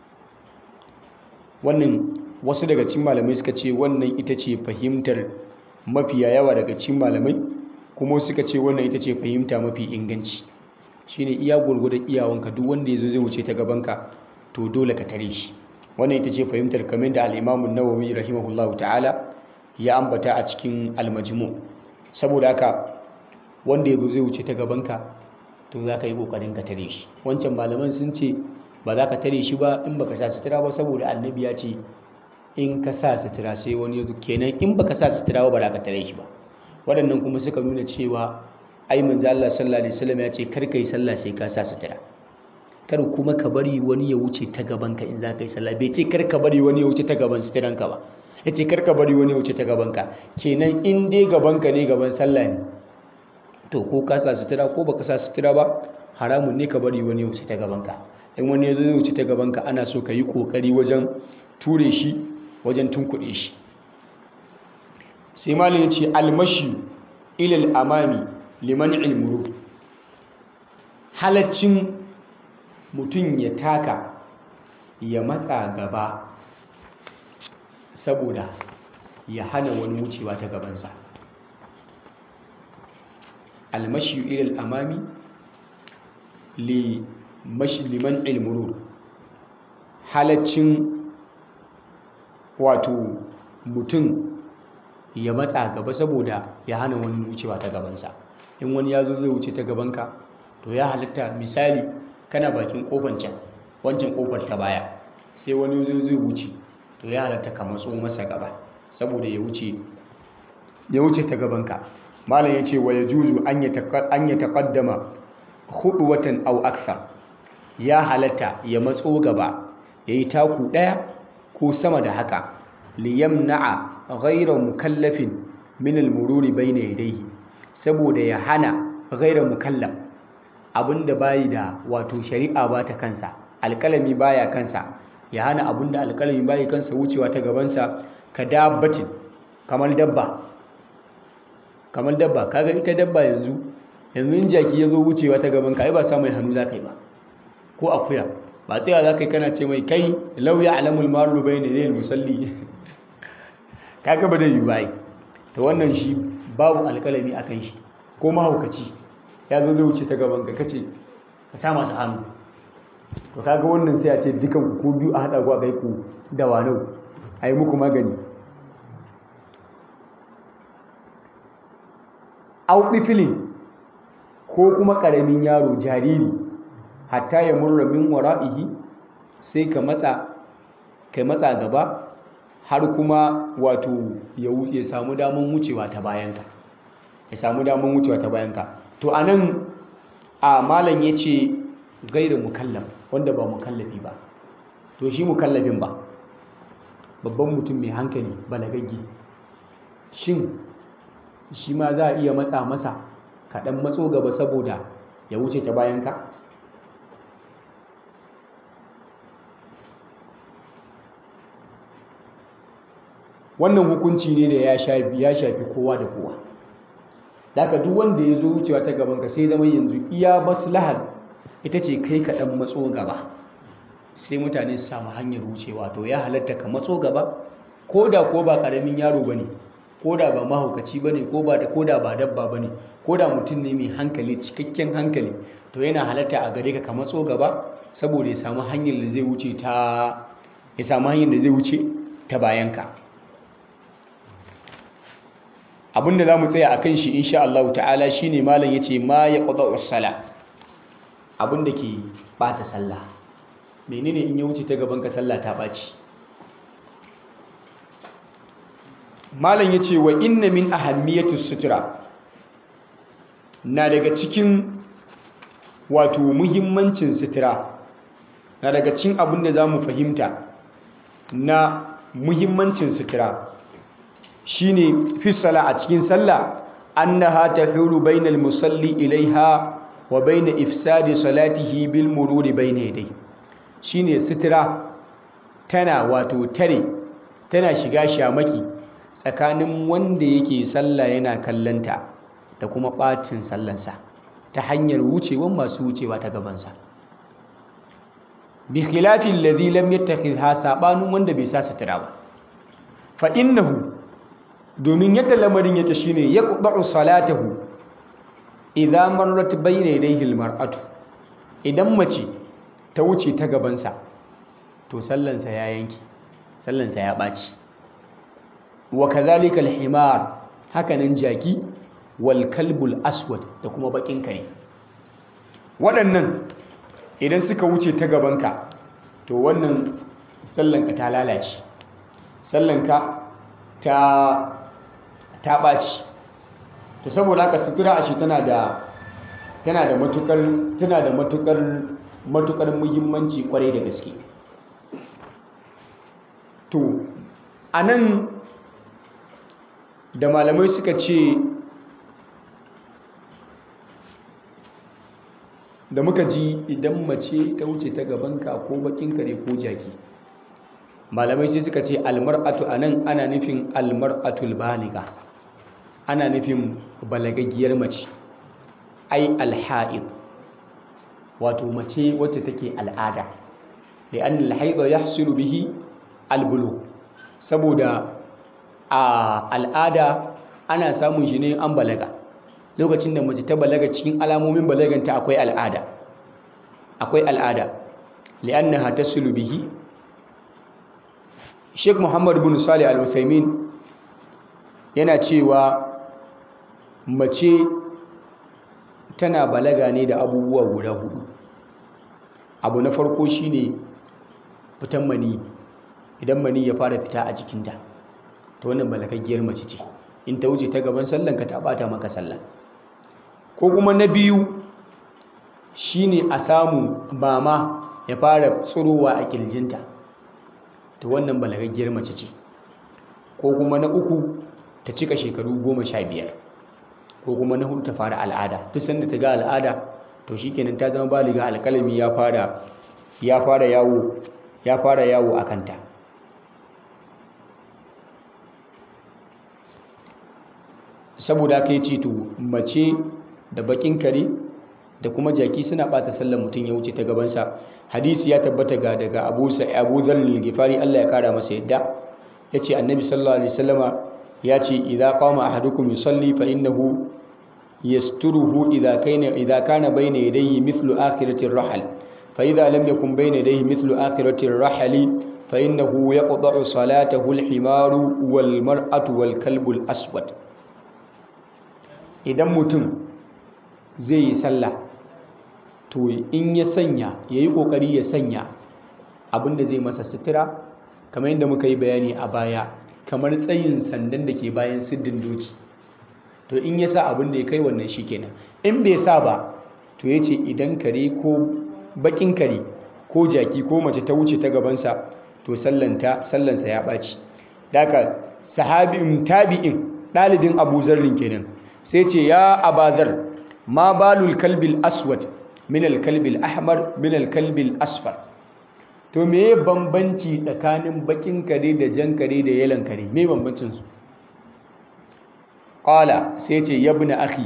wannan wasu daga cikin malamai suka ce wannan ita ce fahimtar mafiya yawa daga cikin malamai kuma suka ce wannan ita ce fahimta mafi inganci shine iya gurgurdan iyawanka duk wanda ya zo zai wuce ta gabanka to dole ka tare shi wannan ita ce fahimtar kamar da al-Imam an-Nawawi rahimahullahu ta'ala ya ambata a cikin al-Majmu saboda haka wanda ya zo zai wuce ta gabanka to za ka yi kokarin ka tare shi wancan malaman sun ce ba za ka tare shi ba in baka sa sutura ba saboda annabi ya ce in ka sa sutura sai wani ya zo kenan in baka sa sutura ba ba za ka tare shi ba waɗannan kuma suka nuna cewa ai manzo Allah sallallahu alaihi wasallam ya ce kar kai sallah sai ka sa sutura kar kuma ka bari wani ya wuce ta gaban ka in za ka yi sallah bai ce kar ka bari wani ya wuce ta gaban suturan ka ba ya ce kar ka bari wani ya wuce ta gaban ka kenan in dai gaban ka ne gaban sallah ne to ko ka sa sutura ko baka sa sutura ba haramun ne ka bari wani ya wuce ta gaban ka in wani ya zo zai wuce ta gaban ka ana so ka yi kokari wajen ture shi wajen tunkuɗe shi sai malin ya ce almashi ilal amami liman ilmuru halaccin mutum ya taka ya matsa gaba saboda ya hana wani wucewa ta gabansa almashi ilal amami liman ilmuru halaccin wato mutum ya matsa gaba saboda ya hana wani wucewa ta gabansa in wani ya zo zai wuce ta gabanka to ya halitta misali kana bakin kofar can wancan kofar ta baya sai wani zo zai wuce to ya halitta ka matso masa gaba saboda ya wuce ya wuce ta gabanka malam ya ce wa ya juzu an ya taƙaddama hudu watan au aksa ya halatta ya matso gaba ya yi taku ɗaya ko sama da haka liyamna'a ghayra mukallafin min al-mururi bayna yadayhi saboda ya hana ghayra mukallaf abinda bayi da wato shari'a ba ta kansa alkalami baya kansa ya hana abinda alkalami bayi kansa wucewa ta gabansa ka dabbatin kamar dabba kamar dabba kaga ita dabba yanzu yanzu in jaki ya zo wucewa ta gaban ka ai ba sa mai hannu za ka yi ba ko akuya ba tsaya za ka yi kana ce mai kai lauya alamul maru bai ne zai musalli kaga ba da yi ba ta wannan shi babu alkalami a kan shi ko mahaukaci ya zo zai wuce ta gaban ka kace ka sa masa hannu to kaga wannan sai a ce dukan ku biyu a haɗa ku a kai ku da wanau a yi muku magani au tiflin ko kuma ƙaramin yaro jariri hatta ya murra min wara'ihi sai ka matsa kai matsa gaba har kuma wato ya samu daman wucewa ta bayanka ya samu daman wucewa ta bayanka to anan a malam yace gairu mukallaf wanda ba mukallafi ba to shi mukallafin ba babban mutum mai hankali balagagge shin shi ma za a iya matsa masa kaɗan matso gaba saboda ya wuce ta bayanka wannan hukunci ne da ya shafi kowa da kowa daga duk wanda ya zo wucewa ta gabanka sai zama yanzu iya maslahar ita ce kai kaɗan matso gaba sai mutane su samu hanyar wucewa to ya halatta ka matso gaba ko da ko ba ƙaramin yaro ba ne ko da ba mahaukaci ba ne ko da ba dabba ba ne ko da mutum ne mai hankali cikakken hankali to yana halatta a gare ka ka matso gaba saboda ya samu hanyar da zai wuce ta ya samu hanyar da zai wuce ta bayanka abinda za mu tsaya a kan shi insha Allah ta'ala shi ne malam ya ce ma ya ƙwada usala abinda ke ɓata sallah menene in ya wuce ta gaban ka sallah ta ɓaci malam ya ce wa inna min ahammiyatu sutura na daga cikin wato muhimmancin sutura na daga cikin abin da za mu fahimta na muhimmancin sutura shine fi sala a cikin sallah annaha tahulu bainal musalli ilaiha wa baina ifsadi salatihi bil mururi baina yadai shine sutura tana wato tare tana shiga shamaki tsakanin wanda yake sallah yana kallanta da kuma ɓacin sallansa ta hanyar wucewan masu wucewa ta gabansa bi khilafin ladhi lam yattakhidha sabanin wanda bai sa sutura ba fa innahu domin yadda lamarin yake shine yaqba'u salatahu idza marrat bayna yadayhi almar'atu idan mace ta wuce ta gabansa to sallansa ya yanki sallansa ya ɓaci wa kazalika alhimar hakanan jaki wal kalbul aswad da kuma bakin kare waɗannan idan suka wuce ta gabanka to wannan sallanka ta lalace sallanka ta ta ɓaci to saboda haka sutura ashe tana da tana da matukar tana da matukar matukar muhimmanci kwarai da gaske to anan da malamai suka ce da muka ji idan mace ta wuce ta gabanka ko bakin kare ko jaki malamai sai suka ce almar'atu anan ana nufin almar'atul baliga ana nufin balagaggiyar mace ai alha'id wato mace wacce take al'ada da an alhaidha yahsulu bihi albulu saboda a al'ada ana samun shi ne an balaga lokacin da mace ta balaga cikin alamomin balaganta akwai al'ada akwai al'ada li'annaha tasulu bihi Sheikh Muhammad bin Salih Al-Uthaymin yana cewa mace tana balaga ne da abubuwa guda hudu abu na farko shine fitan mani idan mani ya fara fita a jikinta ta wannan balagaggiyar mace ce in ta wuce ta gaban sallan ka ta bata maka sallah ko kuma na biyu shine a samu mama ya fara tsurowa a kirjinta ta wannan balagaggiyar mace ce ko kuma na uku ta cika shekaru goma sha biyar ko kuma na hudu ta fara al'ada duk sanda ta ga al'ada to shikenan ta zama baliga alkalami ya fara ya fara yawo ya fara yawo a kanta saboda kai ce to mace da bakin kare da kuma jaki suna bata sallar mutum ya wuce ta gabansa hadisi ya tabbata ga daga abu abu zalil gifari Allah ya kara masa yadda yace annabi sallallahu alaihi wasallama ya ce idza qama ahadukum yusalli fa innahu yasturuhu idza kana idza kana bayna yadayhi mithlu akhirati ar-rahl fa idza lam yakun bayna yadayhi mithlu akhirati ar-rahli fa innahu yaqta'u salatahu al-himaru wal mar'atu wal kalbu al-aswad idan mutum zai yi sallah to in ya sanya ya yi ƙoƙari ya sanya abin da zai masa sutura kamar yadda muka yi bayani a baya kamar tsayin sandan da ke bayan siddin doki to in ya sa abin da ya kai wannan shi kenan in bai sa ba to ya ce idan kare ko bakin kare ko jaki ko mace ta wuce ta gabansa to sallanta sallansa ya ɓaci daga sahabin tabi'in ɗalibin abu zarrin kenan sai ce ya abazar ma balul kalbil aswad min alkalbil ahmar min alkalbil asfar to me bambanci tsakanin bakin kare da jan kare da yalan kare me bambancin su qala sai ce yabna akhi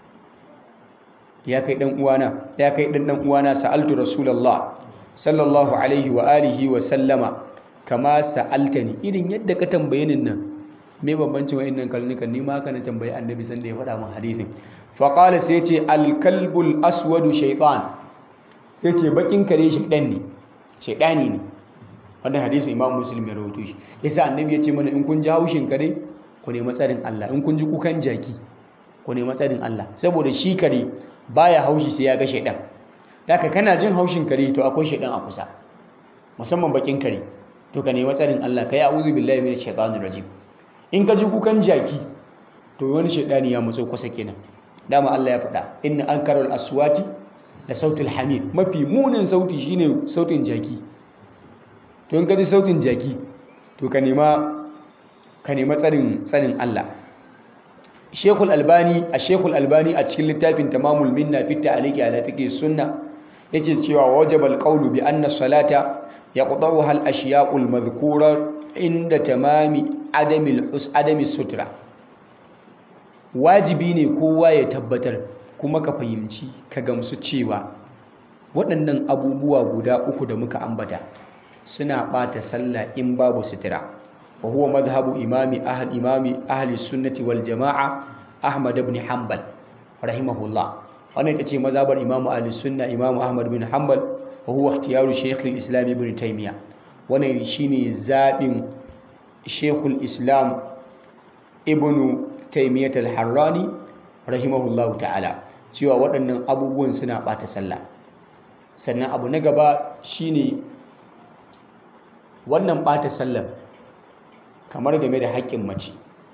ya kai dan uwana ya kai dan dan uwana sa'altu rasulullah sallallahu alaihi wa alihi wa sallama kama sa'altani irin yadda ka tambaye ni nan me bambancin wa'annan kalnukan ni ma haka na tambayi annabi sanda ya faɗa min hadisin fa qala sai ce al kalbul aswadu shaytan sai ce bakin kare shaydan ne shaydani ne wannan hadisin imam muslim ya rawaito shi yasa annabi ya ce mana in kun ji haushin kare ku nemi tsarin Allah in kun ji kukan jaki ku nemi tsarin Allah saboda shi kare baya haushi sai ya ga shaydan Daka kana jin haushin kare to akwai shaidan a kusa musamman bakin kare to ka nemi tsarin Allah kai a'udhu billahi minash shaitanir rajim in ka ji kukan jaki to wani shaidani ya matso kusa kenan dama Allah ya faɗa inna ankarul aswati da sautul hamid mafi munin sauti shine sautin jaki to in ka ji sautin jaki to ka nema ka nema tsarin tsarin Allah Sheikhul Albani a Sheikhul Albani a cikin littafin Tamamul Minna fi ta'liqi ala fiqh sunna yake cewa wajabal qawlu bi anna salata yaqta'uha al-ashya'ul madhkura inda tamami adami adami sutra wajibi ne kowa ya tabbatar kuma ka fahimci ka gamsu cewa waɗannan abubuwa guda uku da muka ambata suna ɓata sallah in babu sutura wa huwa madhhabu imami ahli imami ahli sunnati wal jama'a ahmad ibn hanbal rahimahullah wannan ita ce mazhabar imamu ahli sunna imamu ahmad bin hanbal wa huwa ikhtiyaru shaykh al-islam ibn taymiya wannan shine zabin shaykh al-islam ibn taymiyah al-harrani rahimahullahu ta'ala cewa waɗannan abubuwan suna ɓata sallah sannan abu na gaba shine wannan ɓata sallah kamar game da haƙƙin mace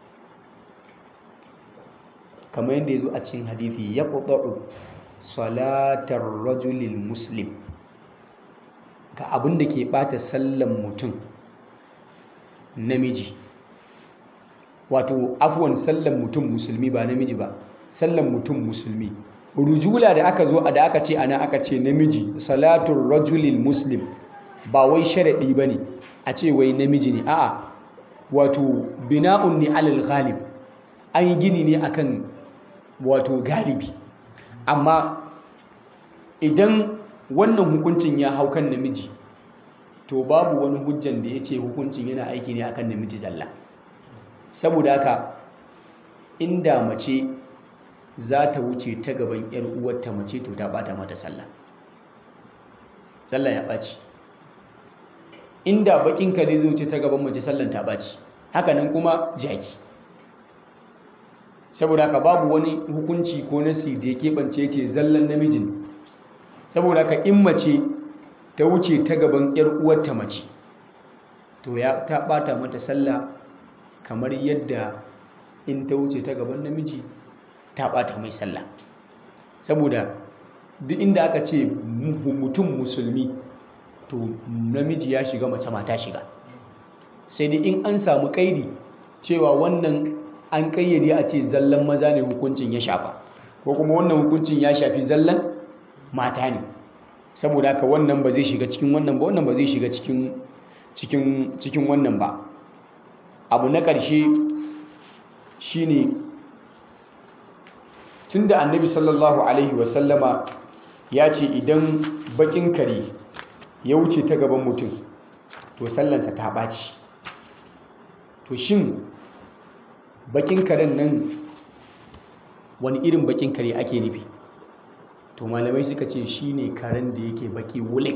kamar yadda ya zo a cikin hadithi ya ƙuɗa'u salatar rajulil muslim ga abin da ke ɓata sallan mutum namiji wato afuwan sallan mutum musulmi ba namiji ba sallan mutum musulmi rujula da aka zo da aka ce ana aka ce namiji salatun rajulil muslim ba wai sharaɗi ba ne a ce wai namiji ne a'a wato bina'un ne alal ghalib an yi gini ne akan wato galibi amma idan wannan hukuncin ya hau kan namiji to babu wani hujjan da ya ce hukuncin yana aiki ne akan namiji zalla saboda haka inda mace za ta wuce ta gaban 'yar uwarta mace to ta bata mata sallah sallah ya ɓaci inda bakin kare zai wuce ta gaban mace sallan ta ɓaci hakanan kuma jaki saboda haka babu wani hukunci ko nasi da ya keɓance ce zallan namijin saboda haka in mace ta wuce ta gaban 'yar uwarta mace to ya ta ɓata mata sallah kamar yadda in ta wuce ta gaban namiji ta ɓata mai sallah saboda duk inda aka ce mutum musulmi to namiji ya shiga mace mata shiga sai dai in an samu kaidi cewa wannan an kayyade a ce zallan maza ne hukuncin ya shafa ko kuma wannan hukuncin ya shafi zallan mata ne saboda haka wannan ba zai shiga cikin wannan ba wannan ba zai shiga cikin cikin cikin wannan ba abu na ƙarshe shine tunda annabi sallallahu alaihi wasallama ya ce idan bakin kare ya wuce ta gaban mutum to sallansa ta ɓaci to shin bakin karen nan wani irin bakin kare ake nufi to malamai suka ce shi ne karen da yake baki wulik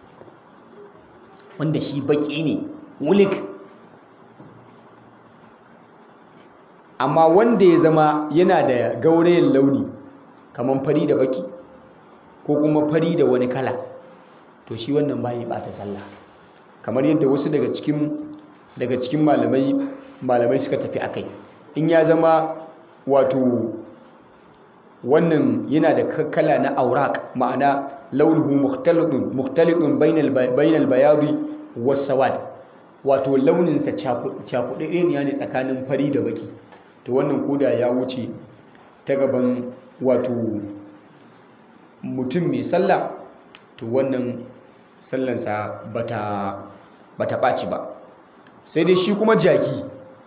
wanda shi baki ne wulik amma wanda ya zama yana da gaurayen launi kamar fari da baki ko kuma fari da wani kala to shi wannan bai bata sallah kamar yadda wasu daga cikin daga cikin malamai malamai suka tafi akai in ya zama wato wannan yana da kala na aurak ma'ana launuhu mukhtalidun mukhtalidun bainal bainal bayadi was sawad wato launin sa cakuɗe ne ne tsakanin fari da baki to wannan koda ya wuce ta gaban wato mutum mai sallah to wannan sallansa bata bata ɓaci ba sai dai shi kuma jaki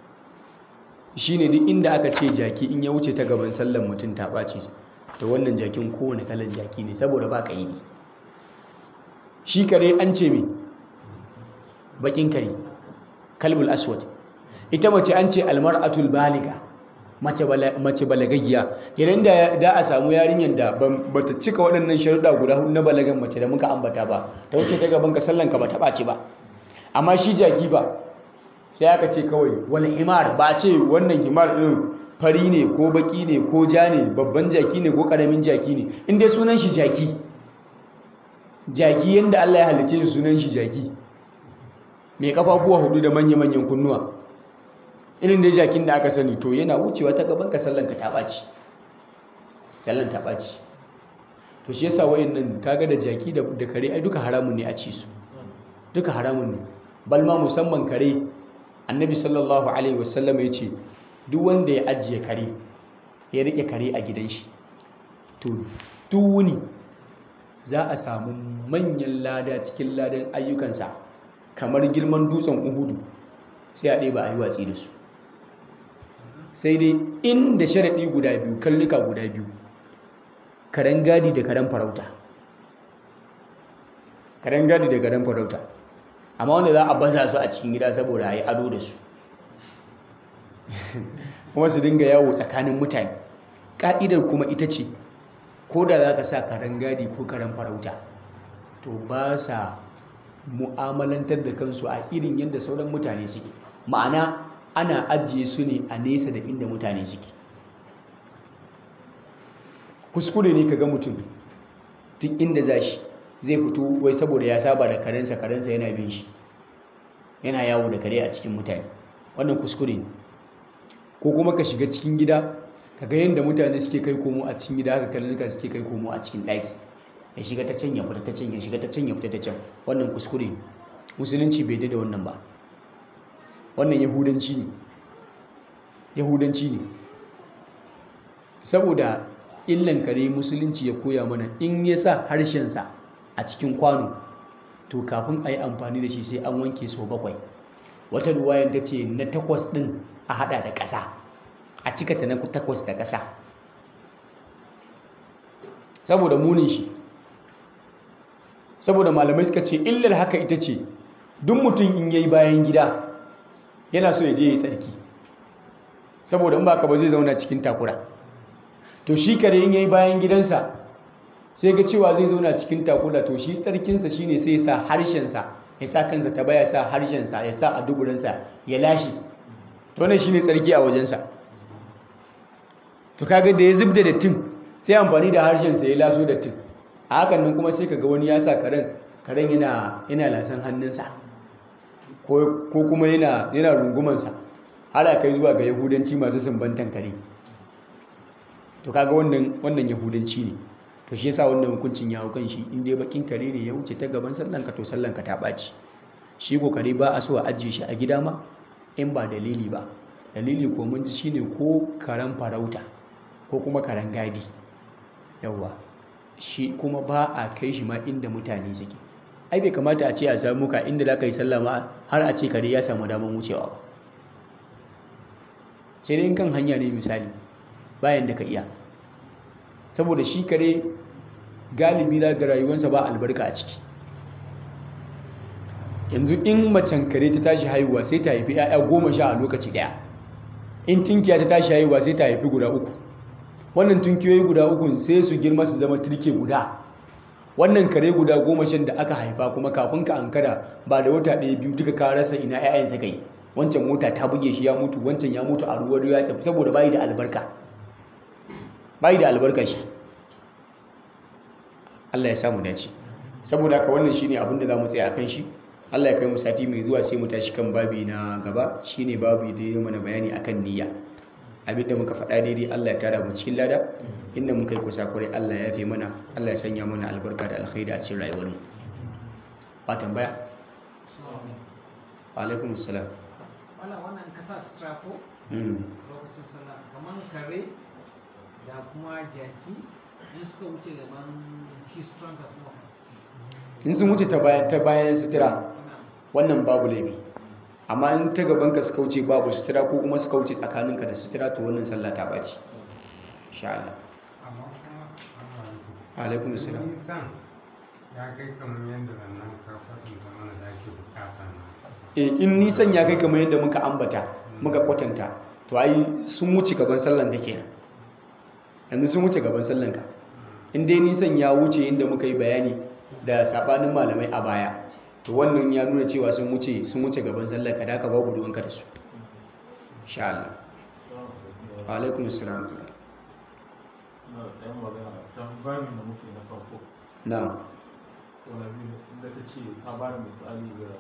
shine duk inda aka ce jaki in ya wuce ta gaban sallan mutum ta ɓaci to wannan jakin kowane kalan jaki ne saboda ba ka yi shi kare an ce me bakin kare kalbul aswad ita mace an ce almar'atul baliga mace balagaggiya idan da da a samu yarinyar da ba ta cika waɗannan sharuɗa guda hudu na balagan mace da muka ambata ba ta wuce ta gaban ka sallan ka ba ta ɓaci ba amma shi jaki ba sai aka ce kawai wani himar ba a ce wannan himar ɗin fari ne ko baki ne ko ja ne babban jaki ne ko ƙaramin jaki ne in dai sunan shi jaki jaki yadda Allah ya halice shi sunan shi jaki mai kafafuwa hudu da manya-manyan kunnuwa irin dai jakin da aka sani to yana wucewa ta gaban ka sallan ka ta ɓaci sallan ta ɓaci to shi yasa wayannan kaga da jaki da kare ai duka haramun ne a ci su duka haramun ne balma musamman kare annabi sallallahu alaihi wasallam ya ce duk wanda ya ajiye kare ya rike kare a gidan shi to duk wuni za a samu manyan lada cikin ladan ayyukansa kamar girman dutsen uhudu sai a ɗaya ba a yi watsi da su sai dai inda sharaɗi guda biyu kalluka guda biyu karen gadi da karen farauta karen gadi da karen farauta amma wanda za a baza su a cikin gida saboda a yi ado da su kuma su dinga yawo tsakanin mutane ƙa'idar kuma ita ce ko da za ka sa karen gadi ko karen farauta to ba sa mu'amalantar da kansu a irin yadda sauran mutane suke ma'ana ana ajiye su ne a nesa da inda mutane suke kuskure ne ka ga mutum duk inda za shi zai fito wai saboda ya saba da karensa karensa yana bin shi yana yawo da kare a cikin mutane wannan kuskure ne ko kuma ka shiga cikin gida ka ga yadda mutane suke kai komo a cikin gida haka karnuka suke kai komo a cikin ɗaki ya shiga ta can ya fita ta can ya shiga ta can ya fita ta can wannan kuskure ne musulunci bai da wannan ba wannan yahudanci ne yahudanci ne saboda illan kare musulunci ya koya mana in ya sa harshensa a cikin kwano to kafin a yi amfani da shi sai an wanke sau bakwai wata ruwayan ta ce na takwas ɗin a hada da ƙasa a cika ta na takwas da ƙasa saboda munin shi saboda malamai suka ce illar haka ita ce duk mutum in yayi bayan gida yana so ya je ya tsarki saboda in baka ba zai zauna cikin takura to shi kare in yayi bayan gidansa sai ga cewa zai zauna cikin takura to shi tsarkinsa shine sai ya sa harshensa ya sa kansa ta baya sa harshensa ya sa a duburansa ya lashe to wannan shine tsarki a wajensa to kaga da ya zubda dattin sai amfani da harshensa ya laso dattin a hakan nan kuma sai kaga wani ya sa karen karen yana yana lasan hannunsa ko kuma yana yana rungumansa har a kai zuwa ga yahudanci masu sumbantan kare to kaga wannan wannan yahudanci ne to shi yasa wannan hukuncin ya hau kan shi in dai bakin kare ne ya wuce ta gaban sallanka to sallanka ta ɓaci shi ko kare ba a so a ajiye shi a gida ma in ba dalili ba dalili ko mun ji shine ko karen farauta ko kuma karen gadi yawa shi kuma ba a kai shi ma inda mutane suke ai bai kamata a ce a samu ka inda za ka yi sallah ma har a ce kare ya samu damar wucewa ba sai dai kan hanya ne misali bayan da ka iya saboda shi kare galibi za ga rayuwarsa ba albarka a ciki yanzu in macen kare ta tashi haihuwa sai ta haifi 'ya'ya goma sha a lokaci daya in tinkiya ta tashi haihuwa sai ta haifi guda uku wannan tunkiyoyi guda uku sai su girma su zama turke guda wannan kare guda goma shan da aka haifa kuma kafin ka ankara ba da wata ɗaya biyu duka ka rasa ina 'ya'yan suka yi wancan mota ta buge shi ya mutu wancan ya mutu a ruwan ya tafi saboda bayi da albarka bayi da albarka shi Allah ya samu dace saboda haka wannan shine abin da zamu tsaya akan shi Allah ya kai mu sati mai zuwa sai mu tashi kan babi na gaba shine babi da ya mana bayani akan niyya abin da muka faɗa daidai Allah ya tara mu cikin lada inda muka yi kusakurai Allah ya fi mana Allah ya sanya mana albarka da alkhairi a cikin rayuwar mu ba tambaya wa alaikum assalam wala wannan kasa sutura ko mm lokacin sallah kamar kare da kuma jaki in suka wuce gaban shi suturan ka kuma in sun wuce ta bayan ta bayan sutura ina wannan babu laifi amma in ta gaban ka suka wuce babu sutura ko kuma suka wuce tsakaninka da sutura to wannan sallah ta baci insha Allah amma kuma wa alaikum assalam nisan ya kai kamar yadda nan ka kwatanta mana da ake bukata na Eh, in nisan ya kai kamar yadda muka ambata muka kwatanta to ai sun wuce gaban sallan ka kenan yanzu sun wuce gaban sallan ka in dai nisan ya wuce inda muka yi bayani da sabanin malamai a baya to wannan ya nuna cewa sun wuce sun wuce gaban sallan ka da haka babu ruwanka da su insha Allah wa alaikum assalam na ɗan magana ta babin da muke na farko na'am ko na biyu inda ta ce ta ba da misali ga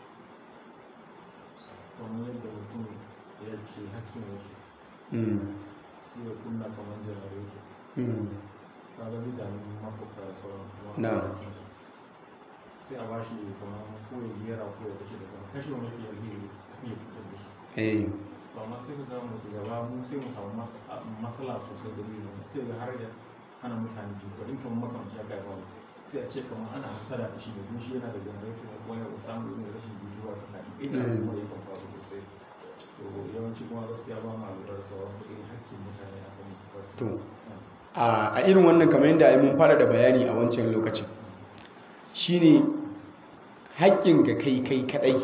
kamar yadda mutum ya ce hakkin wasu mm sai ya kunna kamar janareto mm ta ga bidanin makwabta da sauran kuma Na. sai a ba shi kamar ko ya gera ko ya kashe da kuma kashe wani fiye da ya fitar da su eh to amma sai ka ga musu gaba mu sai mu samu mas- a- matsala sosai da biyu sai ga har ya hana mutane jiko in kamar makamanci aka yi ba sai a ce kamar ana hasara da shi da duk shi yana da janareto kuma ya samu irin rashin jituwa tsakanin ina Mm. kuma ya kan faru sosai to yawanci kuma gaskiya ba ma lura da sauran irin hakkin mutane a kan to a a irin wannan kamar yadda ai mun fara da bayani a wancan lokacin shine haƙƙin ka kai kai kadai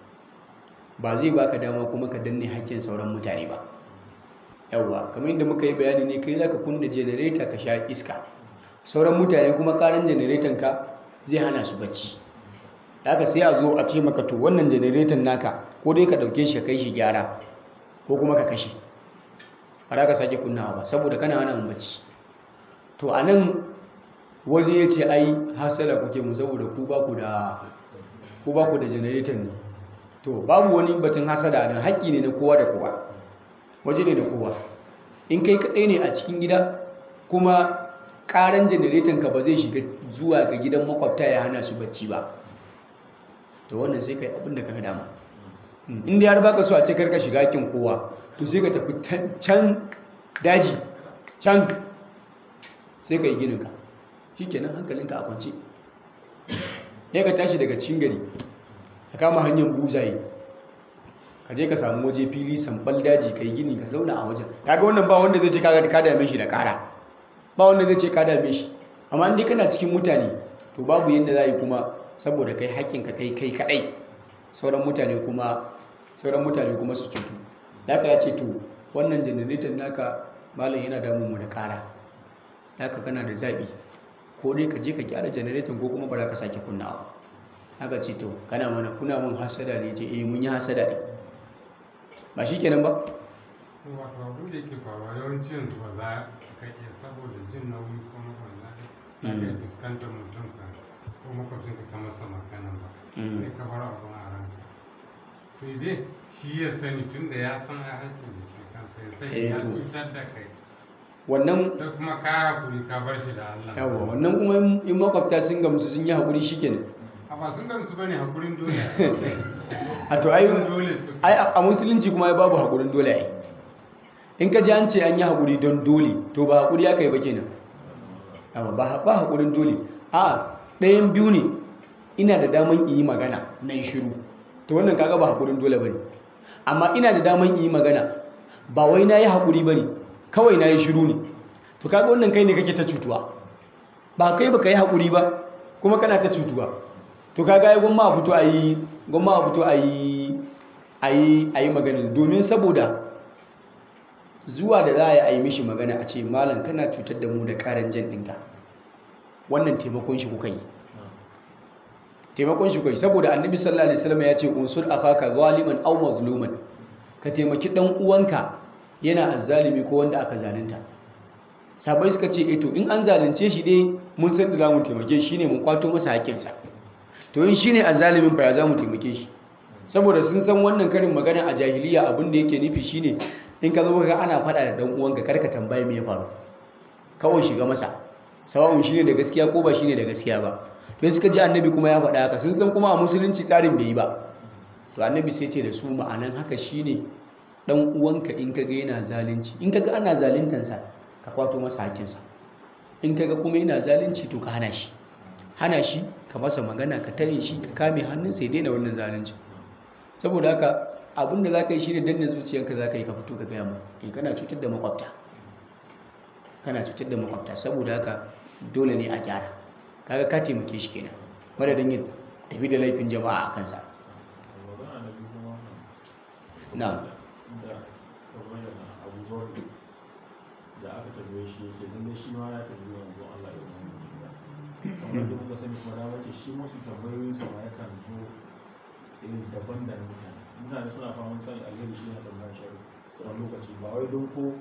ba zai baka dama kuma ka danne haƙƙin sauran mutane ba yawwa kamar yadda muka yi bayani ne kai zaka kunna generator ka sha iska sauran mutane kuma karan generator ka zai hana su bacci haka sai a zo a ce maka to wannan generator naka ko dai ka dauke shi ka kai shi gyara ko kuma ka kashe ba za ka sake kunnawa ba saboda kana hana mu bacci to a nan wani ya ce ai hasala kuke mu saboda ku ba ku da ku ba ku da generator ne to babu wani batun hasada nan haƙƙi ne na kowa da kowa waje ne da kowa in kai kaɗai ne a cikin gida kuma ƙaran generator ka ba zai shiga zuwa ga gidan makwabta ya hana su bacci ba to wannan sai kai abin da ka ga dama inda har baka so a ce karka shiga haƙƙin kowa to sai ka tafi can- can daji can sai ka yi gininka shi kenan hankalinka a kwance ya ka tashi daga cikin gari ka kama hanyar buzaye ka je ka samu waje fili sambal daji ka yi gini ka zauna a wajen kaga wannan ba wanda zai ce kaga ka dame shi da kara ba wanda zai ce ka dame shi amma in dai kana cikin mutane to babu yadda za a yi kuma saboda kai haƙƙinka kai kai kaɗai sauran mutane kuma sauran mutane kuma su cutu haka ya ce to wannan janareton naka malam yana damun mu da kara haka kana da zaɓi ko dai ka je ka gyara janareton ko kuma ba za ka sake kunnawa haka ce to kana mana kuna mun hasada ne ce eh mun yi hasada ne ba shi kenan ba wato abin da yake faruwa yawanci yanzu ba za ka iya saboda jin nauyi ko makwanda za ka iya fuskantar mutum ka ko makwabcin ka masa magana ba Mm. sai ka bar abin a ranka sai dai shi ya sani tun da ya san a haƙƙin da ke kansa ya sani Eh, ya to. cutar da kai wannan sai kuma ka hakuri ka bar shi da Allah yawa wannan kuma in- in makwabta sun gamsu sun yi haƙuri shi kenan a ba sun gamsu bane hakurin dole a to ai dole su ai a a musulunci kuma ai babu haƙurin dole ai in ka ji an ce an yi haƙuri don dole to ba haƙuri aka yi ba kenan yawa ba ba haƙurin dole a ɗayan biyu ne ina da daman in yi magana na yi shiru to wannan kaga ba haƙurin dole ba ne amma ina da daman in yi magana ba wai na yi haƙuri ba ne kawai na yi shiru ne to kaga wannan kai ne kake ta cutuwa ba kai ba ka yi haƙuri ba kuma kana ta cutuwa to kaga ai gwamma a fito a yi gwamma a fito a yi a yi a yi magana domin saboda zuwa da za a yi a yi mishi magana a ce malam kana cutar da mu da ƙaran jan ɗinka wannan taimakon shi kuka yi taimakon shi kai saboda annabi sallallahu alaihi wasallam ya ce unsur akhaka zaliman aw mazluman ka taimaki dan uwanka yana azzalimi ko wanda aka zalunta sabai suka ce eh to in an zalunce shi dai mun san da zamu taimake shi ne mu kwato masa haƙƙinsa to in shine azzalimin fa ya zamu taimake shi saboda sun san wannan karin magana a jahiliya abin da yake nufi shine in ka zo ka ana faɗa da dan uwanka karka tambaye me ya faru kawai shiga masa sawa'un shine da gaskiya ko ba shine da gaskiya ba to suka ji annabi kuma ya faɗa haka sun san kuma a musulunci tsarin bai yi ba to annabi sai ce da su ma'anan haka shine dan uwanka in kaga yana zalunci in kaga ana zaluntansa ka kwato masa hakinsa in kaga kuma yana zalunci to ka hana shi hana shi ka masa magana ka tare shi ka kame hannunsa ya daina wannan zalunci saboda haka abinda za ka yi shi ne danna zuciyarka za ka yi ka fito ka gaya mu in kana cutar da makwabta kana cutar da makwabta saboda haka dole ne a gyara kaga ka taimake shi kenan madadin yin tafi da laifin jama'a a kansa magana na biyu kuma na'am da kamar yana abubuwan da aka tambaye shi yake lalle shi ma ya tambaye wanzu Allah ya wani ba kamar da muka sani kuma dama ce shi masu tambayoyin sa ma yakan zo irin daban da na mutane mutane suna fama sani alheri shi na tambayar shari wani lokaci ba wai don ko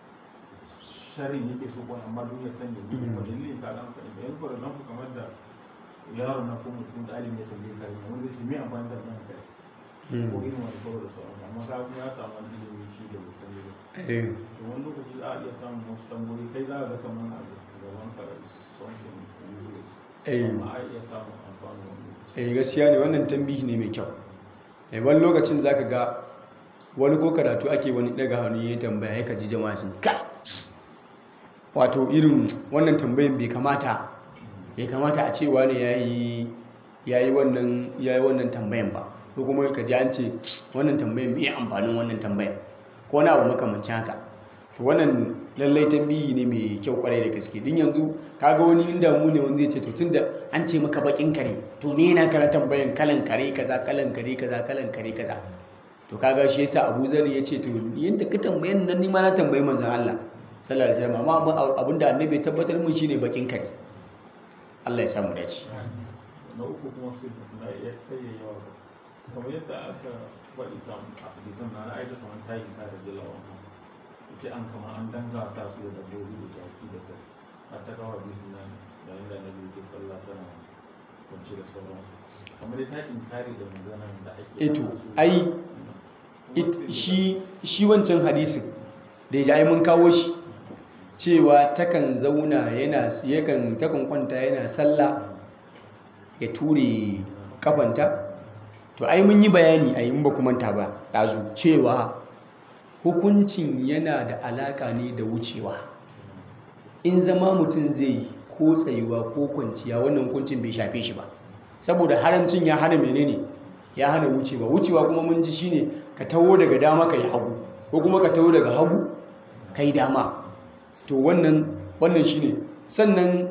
sharin yake so ko amma don ya sani ne kuma dalilin ka ga mutane da yanzu for example kamar da yaron na ko mutum da alim ya tambaye ka wanda zai ce me amfani da nan kai ko irin wani kawai da sauransu amma ka kuma ya samu wani ilimi shi da bai sani ba eh to wani lokaci za a iya samun wasu tambayoyi kai za a ga kamar abu gaban ka something useless Eh. amma a iya samun amfani wani lokaci eh gaskiya ne wannan tambihi ne mai kyau eh wani lokacin zaka ga wani ko karatu ake wani daga hannu ya tambaya ya kaji jama'a sun ka wato irin wannan tambayin bai kamata bai kamata a ce wani yayi yayi wannan yayi wannan tambayan ba ko kuma ka ji an ce wannan tambayan bai amfanin wannan tambayan ko wani abu makamancin haka to wannan lallai tambihi ne mai kyau kwarai da gaske din yanzu kaga wani inda mu ne wanda zai ce to tunda an ce maka bakin kare to me yana kana tambayan kalan kare kaza kalan kare kaza kalan kare kaza to kaga shi yasa Abu Zar ya ce to yanda ka tambayan nan ni ma na tambayi manzon Allah sallallahu alaihi wasallam amma abin- abinda annabi ya tabbatar mun shine bakin kare Allah ya samu dace na uku kuma sai na ya kai ya yawa kamar yadda aka faɗi kan hadisan na na aisha kamar ta yi ta da jilawa ce an kama an danga ta su da dabbobi da jaki da kai a ta kawo hadisin nan da inda na biyu ke sallah tana kwanci da sauransu kamar dai ta inkari da maganan da ake eto hana su- ai Kuma it- sai da- shi shi wancan hadisin da ya ai mun kawo shi cewa takan zauna yana yakan takan kwanta yana sallah ya ture kafanta to ai mun yi bayani a yin ba ku manta ba ɗazu cewa hukuncin yana da alaƙa ne da wucewa in zama mutum zai yi ko tsayuwa ko kwanciya wannan hukuncin bai shafe shi ba saboda haramcin ya hana menene ya hana wucewa wucewa kuma mun ji shine ka taho daga dama ka yi hagu ko kuma ka taho daga hagu ka yi dama to wannan wannan shine sannan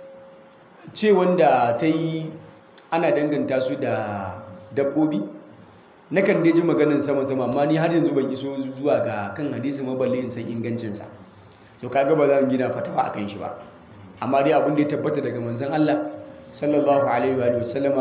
ce wanda ta yi ana danganta su da dabbobi nakan dai ji maganin sama-sama amma ni har yanzu ban iso zuwa ga kan hadisi maballe in san ingancinsa to kaga ba za mu gina fatawa akan shi ba amma dai abin da ya tabbata daga manzon Allah sallallahu alaihi wa sallama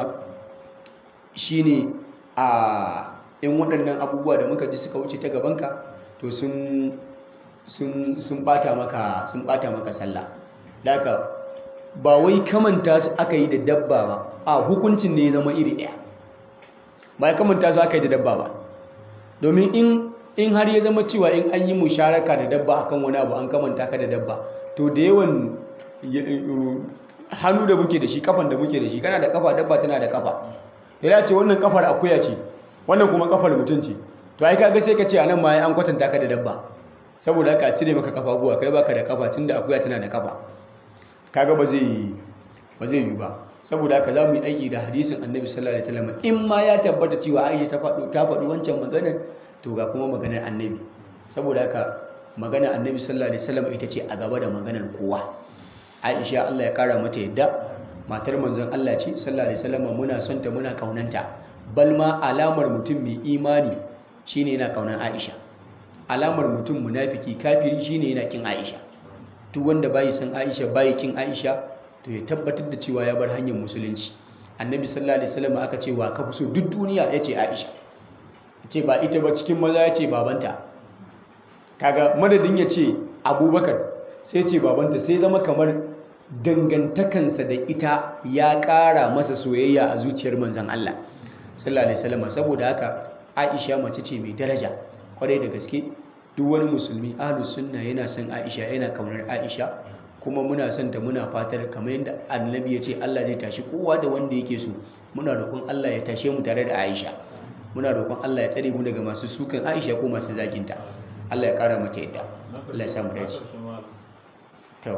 shine a in waɗannan abubuwa da muka ji suka wuce ta gabanka to sun sun sun bata maka sun bata maka sallah daga ba wai kamanta su aka yi da dabba ba a hukuncin ne ya zama iri ɗaya ba ya kamanta su aka yi da dabba ba domin in in har ya zama cewa in an yi musharaka da dabba akan wani abu an kamanta ka da dabba to da yawan ya- hannu da muke da shi kafan da muke da shi kana da kafa dabba tana da kafa ya ce wannan kafar akuya ce wannan kuma kafar mutum ce to ai kaga sai ka ce anan ma an kwatanta ka da dabba saboda haka a cire maka kafa guwa kai baka da kafa tunda akuya tana da kafa kaga ba zai ba zai yi ba saboda haka za mu yi aiki da hadisin annabi sallallahu alaihi wasallam in ma ya tabbata cewa aisha ta faɗo ta faɗi wancan maganar to ga kuma maganar annabi saboda haka maganar annabi sallallahu alaihi wasallam ita ce a gaba da maganar kowa aisha Allah ya kara mata yadda matar manzon Allah ce sallallahu alaihi wasallam muna son ta muna kaunanta bal ma alamar mutum mai imani shine yana kaunan aisha alamar mutum munafiki kafiri shine yana kin aisha duk wanda bai san aisha bai kin aisha to ya tabbatar da cewa ya bar hanyar musulunci annabi sallallahu alaihi wasallam aka ce wa ka fi so duk duniya ya ce aisha ce ba ita ba cikin maza ya ce babanta kaga madadin ya ce abubakar sai ce babanta sai zama kamar dangantakansa da ita ya ƙara masa soyayya a zuciyar manzan Allah sallallahu alaihi wasallam saboda haka Aisha mace ce mai daraja kwarai da gaske duk wani musulmi ahlus sunna yana son Aisha yana kaunar Aisha kuma muna son ta muna fatar kamar yadda annabi ya ce Allah zai tashi kowa da wanda yake so muna roƙon Allah ya tashe mu tare da Aisha muna roƙon Allah ya tsare mu daga masu sukan Aisha ko masu zaginta Allah ya ƙara mata yadda Allah ya samu dace to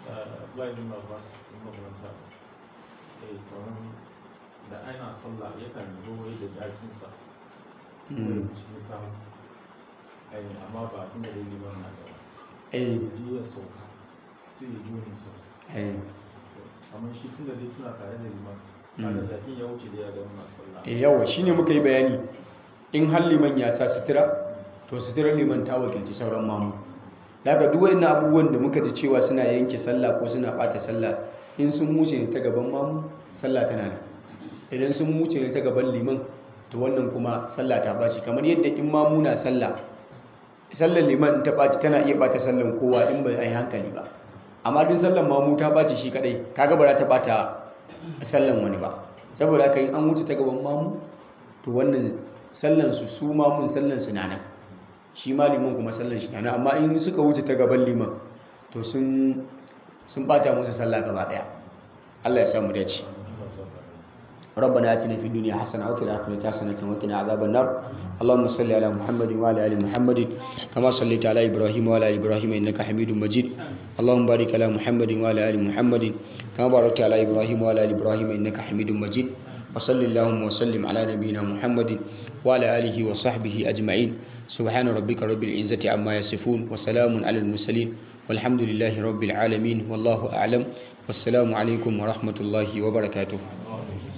da ana sallah yakan zo wai da jakinsa cikin samu amma ba tun da dai liman na gaba eh ji ya sauka sai ya joni sa amma shi tun da dai suna tare da liman kada jakin ya wuce da ya ga wannan sallah e yawa shine muka yi bayani in har liman ya sa sutura to suturar liman ta wakilci sauran mamu daga duk wani abubuwan da muka ji cewa suna yanke sallah ko suna bata sallah in sun wuce ne ta gaban mamu sallah tana nan idan sun wuce ne ta gaban liman to wannan kuma sallah ta baci kamar yadda in mamu na sallah sallar liman in ta baci tana iya bata sallan kowa in bai ai hankali ba amma din sallan mamu ta baci shi kadai kaga ba za ta bata sallan wani ba saboda haka in an wuce ta gaban mamu to wannan sallan su su mamun sallan su na nan shi ma liman kuma sallan shi na nan amma in suka wuce ta gaban liman to sun sun bata musu sallah gaba daya Allah ya samu dace ربنا آتنا في الدنيا حسنة وفي الآخرة حسنة وقنا عذاب النار اللهم صل على محمد وعلى آل محمد كما صليت على إبراهيم وعلى آل إبراهيم إنك حميد مجيد اللهم بارك على محمد وعلى آل محمد كما باركت على إبراهيم وعلى آل إبراهيم إنك حميد مجيد وصل اللهم وسلم على نبينا محمد وعلى آله وصحبه أجمعين سبحان ربك رب العزة عما يصفون وسلام على المرسلين والحمد لله رب العالمين والله أعلم والسلام عليكم ورحمة الله وبركاته